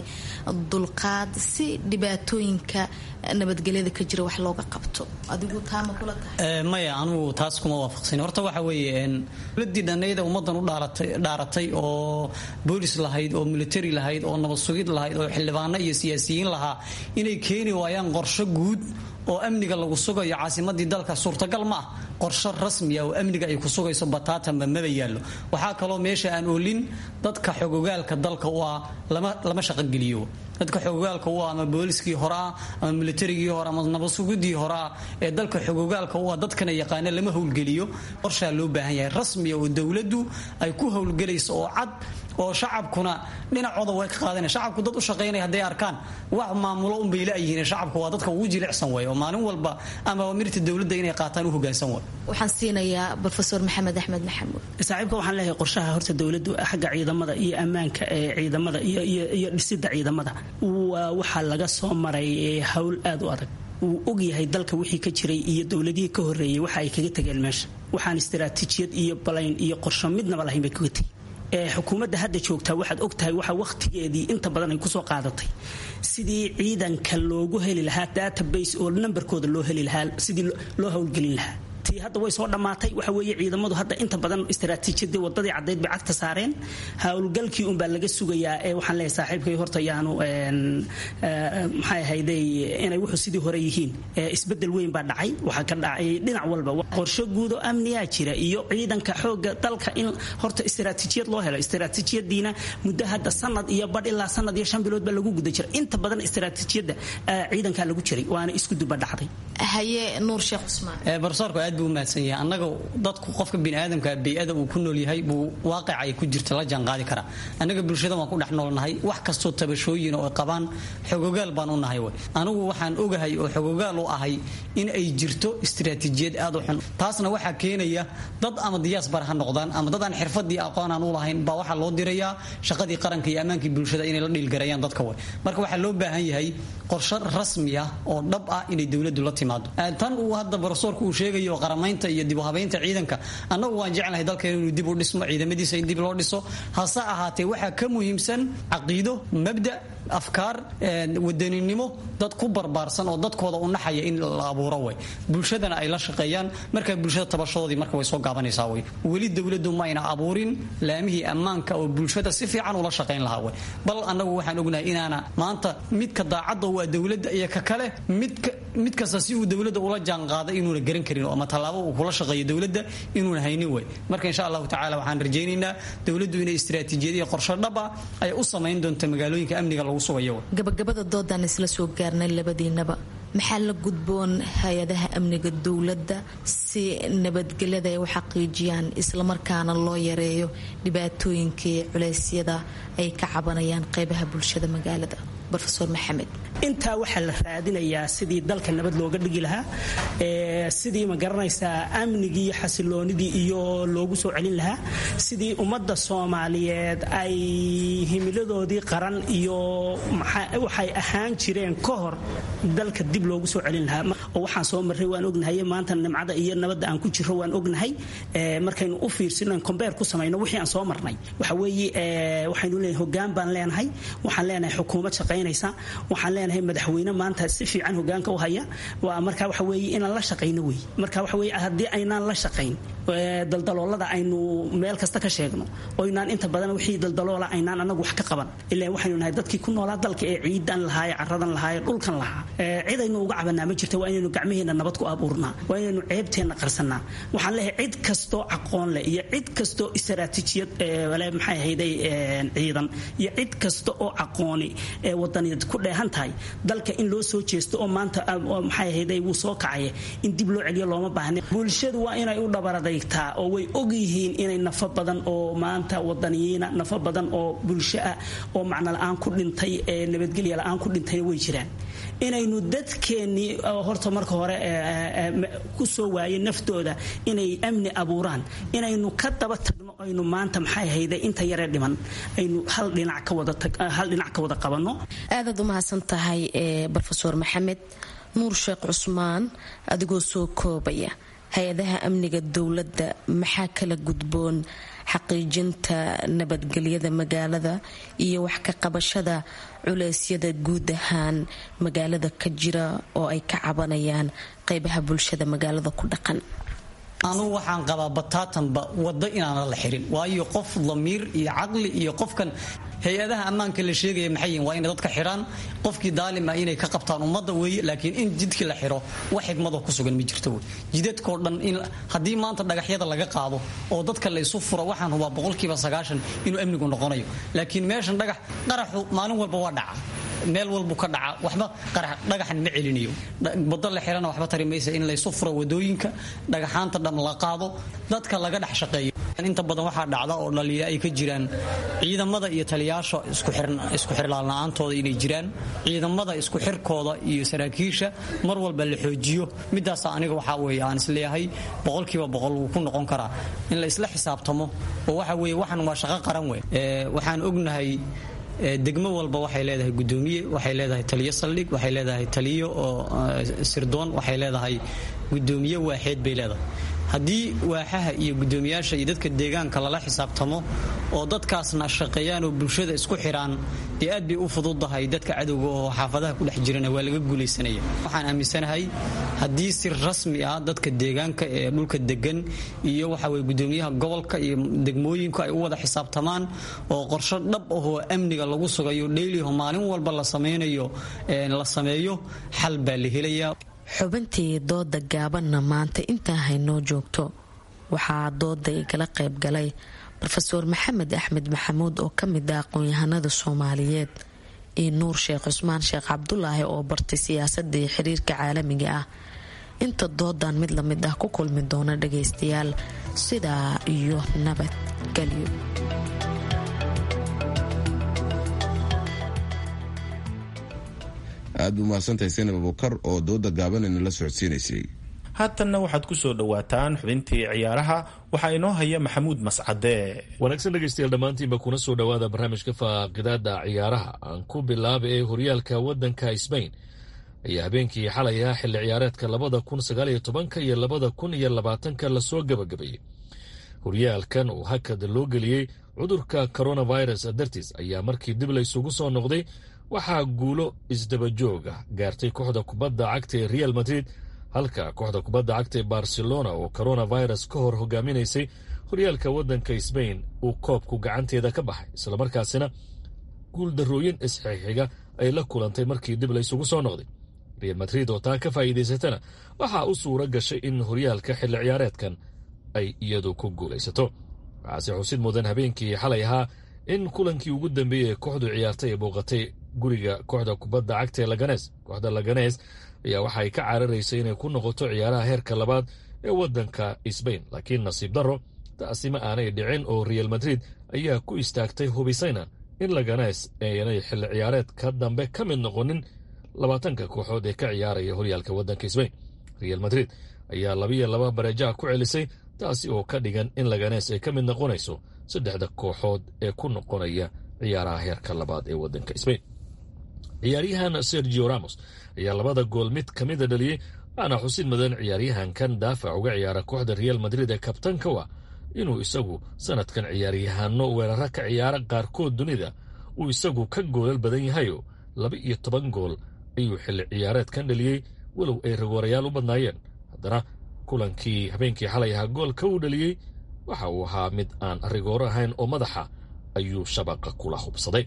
dulqaad si dhibaatooyinka nabadgelyada ka jira wax looga qabto adigu taama kula tahay maya anugu taas kuma waafaqsan horta waxa weeye dowladii dhanayda ummadan u dhaaratay oo boolis lahayd oo military lahayd oo nabad sugid lahayd oo xildhibaano iyo siyaasiyiin lahaa inay keeni waayaan qorsho guud oo amniga lagu sugayo caasimadii dalka suurtagal ma ah qorsho rasmiya oo amniga ay ku sugayso bataatanba maba yaallo waxaa kaloo meesha aan oolin dadka xogogaalka dalka u ah lama shaqogeliyo dadka xogogaalka u ah ama booliskii hore ah ama militarigii hore ama nabadsugudii hore ah ee dalka xogogaalka u ah dadkana yaqaana lama howlgeliyo qorshaa loo baahan yahay rasmiya oo dowladdu ay ku howlgelayso oo cad oo shacabkuna dhinacooda way ka qaadana shacabku dad u shaqaynaya hadday arkaan wax maamulo unbay la-yihiin shacabku waa dadka ugu jilicsan way oo maalin walba ama mirta dowladda inay qaataan u hogaansan way waxaan siinayaa rofeor maxamed axmed maxamuud saaxiibka waxaan leeyahay qorshaha horta dowladdu xagga ciidamada iyo ammaanka ee ciidamada iyo dhisida ciidamada waxaa laga soo maray hawl aad u adag wuu ogyahay dalka wixii ka jiray iyo dowladihii ka horeeyey waxa ay kaga tageen meesha waxaan istaraatiijiyad iyo balayn iyo qorsho midnaba lahayn bay kaga tegi xukuumadda hadda joogtaa waxaad ogtahay waxa wakhtigeedii inta badan ay kusoo qaadatay sidii ciidanka loogu heli lahaa database oo nambarkooda loo heli lahaa sidii loo howlgelin lahaa tii hadda way soo dhammaatay waxa weeye ciidamadu hadda inta badan istaraatiijiyadii wadadii caddeyd bay cagta saareen howlgalkii unbaa laga sugayaa ee waxaan leeyahay saaxiibkay horta yaanu maxay ahayday inay wuxuu sidii hore yihiin isbedel weyn baa dhacay waxaa ka dhacay dhinac walba qorsho guud oo amniyaa jira iyo ciidanka xooga dalka in horta istaraatiijiyad loo helo istaraatiijiyadiina muddo hadda sanad iyo badh ilaa sanad iyo shan bilood baa lagu guda jira inta badan istaraatiijiyadda ciidankaa lagu jiray waana isku duba dhacday haye nuur sheekh cusmaan barsoorku aad buu umahadsan yahay annaga dadku qofka biniaadamka bey-ada uu ku nool yahay buu waaqica ay ku jirta la jaanqaadi karaa annaga bulshada waan ku dhex noolnahay wax kastoo tabashooyin oo ay qabaan xogogaal baan u nahay way anigu waxaan ogahay oo xogogaal u ahay in ay jirto istiraatiijiyad aad u xun taasna waxaa keenaya dad ama diyaasbar ha noqdaan ama dad aan xirfadii aqoon aan u lahayn baa waxaa loo dirayaa shaqadii qaranka iyo ammaankii bulshada inay la dhiilgarayaan dadka way marka waxaa loo baahan yahay qorshe rasmi ah oo dhab ah inay dowladdu la timaado tan uu hadda barosoorku uu sheegayo qaramaynta iyo dib u habaynta ciidanka annagu waan jeclahay dalkeena inuu dib u dhismo ciidamadiisa in dib loo dhiso hase ahaatee waxaa ka muhiimsan caqiido mabda afkaar wadaninimo dad ku barbaarsan oo dadkooda u naxaya in la abuuro way bulshadana ay la shaqeeyaan markaa bulshada tabashadoodii marka way soo gaabanaysaa way weli dowladdu ma ayna abuurin laamihii ammaanka oo bulshada si fiican ula shaqayn lahaa way bal annagu waxaan ognahay inaana maanta midka daacadda waa dowladda iyo ka kale midka mid kasta si uu dowladda ula jaanqaaday inuuna garan karin ama tallaabo uu kula shaqeeyo dowladda inuuna haynin way marka insha allahu tacala waxaan rajaynaynaa dowladdu inay istiraatiijiyad iyo qorshe dhaba ay u samayn doonto magaalooyinka amniga lagu sugayo gabagabada doodaan isla soo gaarnay labadiinaba maxaa la gudboon hay-adaha amniga dowladda si nabadgelyada ay u xaqiijiyaan islamarkaana loo yareeyo dhibaatooyinkii culeysyada ay ka cabanayaan qeybaha bulshada magaalada rofeor maxamed intaa waxaa la raadinayaa sidii dalka nabad looga dhigi lahaa sidii ma garanaysaa amnigii iyo xasiloonidii iyo loogu soo celin lahaa sidii ummadda soomaaliyeed ay himiladoodii qaran iyo waxay ahaan jireen ka hor dalka dib loogu soo celin lahaa oo waxaan soo marray waan ognahay maanta nimcada iyo nabadda aan ku jiro waan ognahay markaynu u fiirsino combeer ku samayno wixii aan soo marnay waxa weeye waxaynu leenahay hogaan baan leenahay waxaan leenahay xukuumad shaqaynaysa waxaan leenahay madaxweyne maanta si fiican hogaanka u haya waa marka waxa weeye inaan la shaqayno wey marka waxa weeye haddii aynaan la shaqayn daldaloolada aynu meel kasta ka sheegno oynaan inta badan wixii daldaloola aynaan anagu wax ka qaban ilaa waxaynu nahay dadkii ku noolaa dalka ee ciidan lahaaye caradan lahaaye dhulkan lahaa cidaynu uga cabanaa ma jirta waa inaynu gacmaheena nabad ku abuurnaa waa inaynu ceebteenna qarsanaa waxaan leeyahay cid kastoo aqoon leh iyo cid kastoo istaraatiijiyad maxay ahayday ciidan iyo cid kasta oo aqooni ee wadaniyaed ku dheehan tahay dalka in loo soo jeesto oo maanta maxay ahayday wuu soo kacaya in dib loo celiyo looma baahna bulshadu waa inay u dhabaradaytaa oo way og yihiin inay nafo badan oo maanta wadaniyiina nafo badan oo bulsho ah oo macno la-aan ku dhintay ee nabadgelya la-aan ku dhintayna way jiraan inaynu dadkeennii horta marka hore ku soo waayay naftooda inay amni abuuraan inaynu ka daba tagno aynu maanta maxay hayda inta yaree dhiman aynu hal dhinac ka wada hal dhinac ka wada qabanno aadaad u mahadsan tahay brofeor maxamed nuur sheekh cusmaan adigoo soo koobaya hay-adaha amniga dowladda maxaa kala gudboon xaqiijinta nabadgelyada magaalada iyo wax ka qabashada culeysyada guud ahaan magaalada ka jira oo ay ka cabanayaan qeybaha bulshada magaalada ku dhaqan anugu waxaan qabaa bataatanba waddo inaana la xirin waayo qof damiir iyo caqli iyo qofkan hay-adaha ammaanka la sheegaya maxay yihin waa inay dadka xidhaan qofkii daalima inay ka qabtaan ummadda weeye laakiin in jidkii la xidho wax xigmadoo ku sugan ma jirto wey jidadkao dhan in haddii maanta dhagaxyada laga qaado oo dadka laysu furo waxaan hubaa boqolkiiba sagaashan inuu amnigu noqonayo laakiin meeshan dhagax qaraxu maalin walba waa dhaca meel walbu ka dhaca waxba dhagaxan ma celinayo wado la xirana waxba tari maysa in laysu furo wadooyinka dhagaxaanta dham la qaado dadka laga dhex shaqeeyo inta badan waxaa dhacda oo dhaliya ay ka jiraan ciidamada iyo taliyaasha isku xirlaanla-aantooda inay jiraan ciidamada isku xirkooda iyo saraakiisha mar walba la xoojiyo midaasa aniga waxaa weeye aan isleeyahay boqolkiiba boqol wuu ku noqon karaa in la isla xisaabtamo oo waxa weeye waxan waa shaqo qaran wey waxaan ognahay degmo walba waxay leedahay gudoomiye waxay leedahay taliyo saldhig waxay leedahay taliyo oo sirdoon waxay leedahay gudoomiye waaxeed bay leedahay haddii waaxaha iyo gudoomiyaasha iyo dadka deegaanka lala xisaabtamo oo dadkaasna shaqeeyaan oo bulshada isku xiraan dee aad bay u fududahay dadka cadowga oo xaafadaha ku dhex jirana waa laga guulaysanaya waxaan aaminsanahay haddii si rasmi ah dadka deegaanka ee dhulka degan iyo waxaweye gudoomiyaha gobolka iyo degmooyinku ay u wada xisaabtamaan oo qorsho dhab ahoo amniga lagu sugayo dheyliho maalin walba la samaynayo la sameeyo xal baa la helayaa xubintii dooda gaabanna maanta intaa haynoo joogto waxaa dooda igala qayb galay rofeor maxamed axmed maxamuud oo ka mid ah aqoon-yahanada soomaaliyeed iyo nuur sheekh cusmaan sheekh cabdulaahi oo bartay siyaasadda iyo xiriirka caalamiga ah inta doodan mid lamid ah ku kulmi doona dhagaystayaal sidaa iyo nabadgelyo aad buu mahadsantahay saynab abukar oo dooda gaaban inala socodsiinaysay haatanna waxaad ku soo dhowaataan xubintii ciyaaraha waxaa inoo haya maxamuud mascade wanaagsan dhegaystayaal dhammaantiinba kuna soo dhowaada barnaamijka faaqidaada ciyaaraha aan ku bilaaba ee horyaalka waddanka sbain ayaa habeenkii xalay ah xilli ciyaareedka labada kun sagaaliyo tobanka iyo labada kun iyo labaatanka lasoo gabagabeeyey horyaalkan oo hakad loo geliyey cudurka coronavirus dartiis ayaa markii dib laysugu soo noqday waxaa guulo isdabajoog ah gaartay kooxda kubadda cagta ee real madrid halka kooxda kubadda cagta ee barcelona oo coronavirus ka hor hogaaminaysay horyaalka waddanka sbain uu koobku gacanteeda ka baxay islamarkaasina guuldarrooyin isxixiga ay la kulantay markii dib laysugu soo noqday real madrid oo taa ka faa'iidaysatana waxaa u suura gashay in horyaalka xilli ciyaareedkan ay iyadu ku guulaysato waxaase xusid mudan habeenkii xalay ahaa in kulankii ugu dambeeyey ee kooxdu ciyaartay ay booqatay guriga kooxda kubadda cagta ee laganes kooxda laganes ayaa waxay ka cararaysay inay ku noqoto ciyaaraha heerka labaad ee waddanka sbain laakiin nasiib darro taasi ma aanay dhicin oo real madrid ayaa ku istaagtay hubisayna in laganes aanay xilli ciyaareedka dambe ka mid noqonin labaatanka kooxood ee ka ciyaaraya horyaalka waddanka sbain real madrid ayaa labiyo laba bareejaha ku celisay taasi oo ka dhigan in laganes ay ka mid noqonayso saddexda kooxood ee ku noqonaya ciyaaraha heerka labaad ee waddanka sbain ciyaaryahan sergio ramos ayaa labada gool mid ka mida dhaliyey waana xusid mudan ciyaaryahankan daafac uga ciyaara kooxda real madrid ee kabtanka wa inuu isagu sanadkan ciyaaryahaano weeraro ka ciyaara qaarkood dunida uu isagu ka goolal badan yahayo laba iyo toban gool ayuu xilli ciyaareedkan dhaliyey walow ay ragoorayaal u badnaayeen haddana kulankii habeenkii xalay ahaa goolka uu dhaliyey waxa uu ahaa mid aan rigooro ahayn oo madaxa ayuu shabaqa kula hubsaday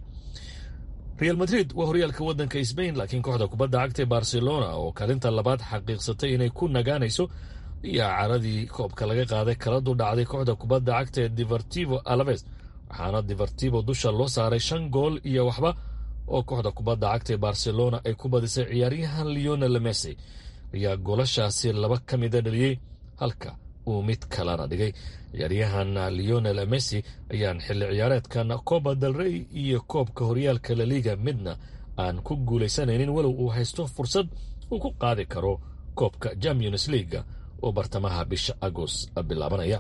real madrid waa horyaalka waddanka sbain laakiin kooxda kubadda cagta barcelona oo kaalinta labaad xaqiiqsatay inay ku nagaanayso ayaa caradii koobka laga qaaday kala dudhacday kooxda kubadda cagta ee divertivo alaves waxaana divertivo dusha loo saaray shan gool iyo waxba oo kooxda kubadda cagta ee barcelona ay ku badisay ciyaaryahan leonel messi ayaa goolashaasi laba ka mida dhaliyey halka uu mid kalena dhigay ciyaaryahan leonel messi ayaan xilli ciyaareedkan coba del rey iyo koobka horyaalka laliga midna aan ku guulaysanaynin walow uu haysto fursad uu ku qaadi karo koobka champions leaga oo bartamaha bisha agost bilaabanaya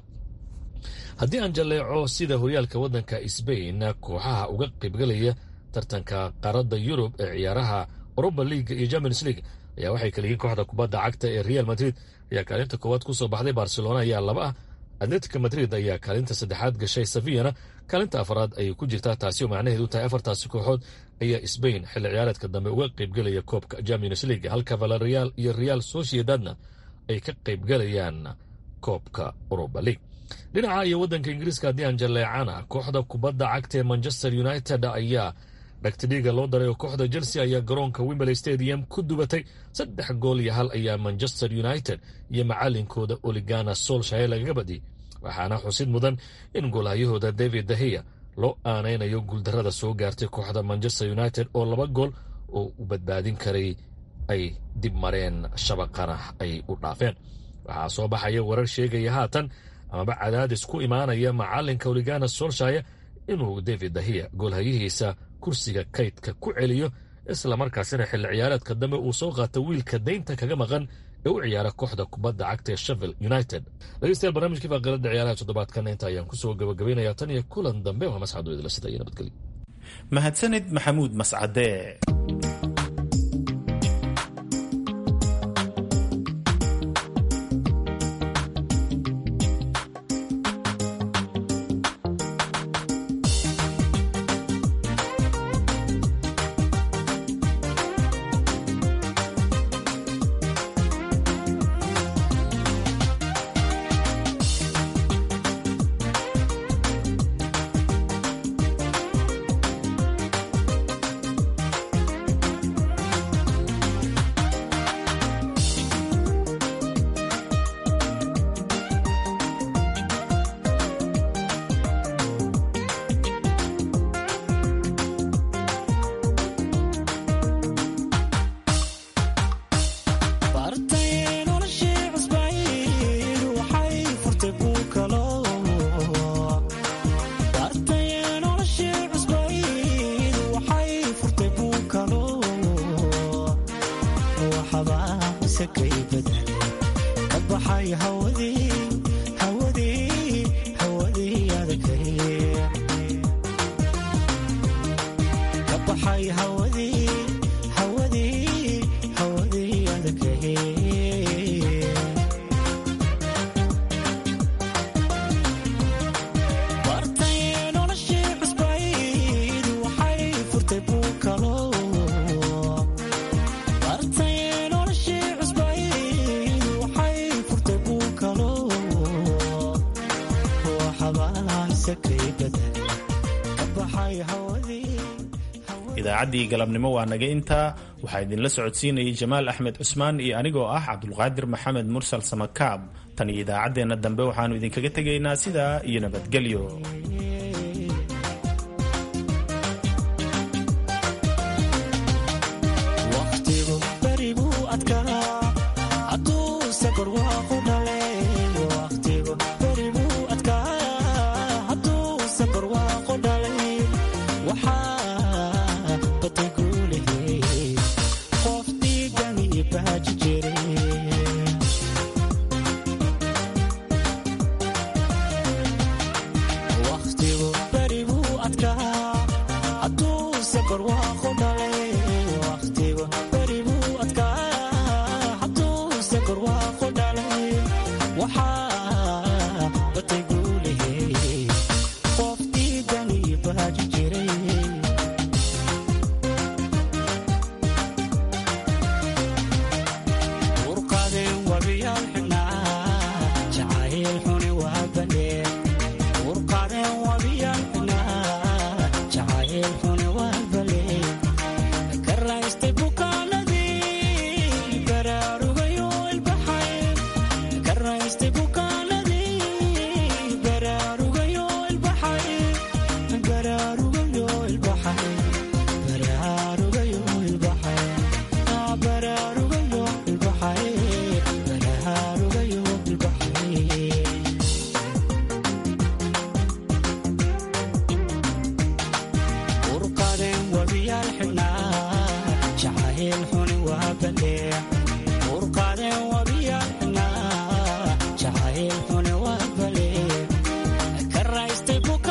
haddii aan jalleeco sida horyaalka waddanka sbain kooxaha uga qaybgalaya tartanka qaaradda yurub ee ciyaaraha oroba leaga iyo champions league ayaa waxay kala yihiin kooxda kubadda cagta ee real madrid ayaa kaalinta koowaad ku soo baxday barcelona ayaa laba ah atletica madrid ayaa kaalinta saddexaad gashay sevillana kaalinta afaraad ayay ku jirtaa taasi oo macnaheedu tahay afartaasi kooxood ayaa sbain xilli ciyaareedka dambe uga qaybgelaya koobka champions league halka valerial iyo real sociedadna ay ka qaybgalayaan koobka oroba league dhinaca iyo waddanka ingiriiska haddii aan jalleecana kooxda kubadda cagta ee manchester united ayaa dhagtidhiiga loo daray oo kooxda chelsea ayaa garoonka wimberley stadium ku dubatay saddex gool iyo hal ayaa manchester united iyo macalinkooda oligana solshaye lagaga badiyey waxaana xusid mudan in goolhayahooda david dahiya loo aanaynayo guuldarrada soo gaartay kooxda manchester united oo laba gool oo u badbaadin karay ay dib mareen shabaqana ay u dhaafeen waxaa soo baxaya warar sheegaya haatan amaba cadaadis ku imaanaya macalinka oligana solshaye inuu david dahiya goolhayihiisa kursiga kaydka ku celiyo islamarkaasina xilli ciyaareedka dambe uu soo qaata wiilka daynta kaga maqan ee u ciyaara kooxda kubadda cagta ee sheffield united dhegeystayaal barnaamijkii faaqilada ciyaaraha toddobaadkan inta ayaan kusoo gabagabaynayaa tan iyo kulan dambe waa masxad idila sida iyo nabadgelyo mahadsanid maxamuud mascade idaacaddii galabnimo waa naga intaa waxaa idinla socodsiinayay jamaal axmed cusmaan iyo anigoo ah cabdulqaadir maxamed mursal samakaab tan iyo idaacaddeenna dambe waxaannu idinkaga tegaynaa sidaa iyo nabadgelyo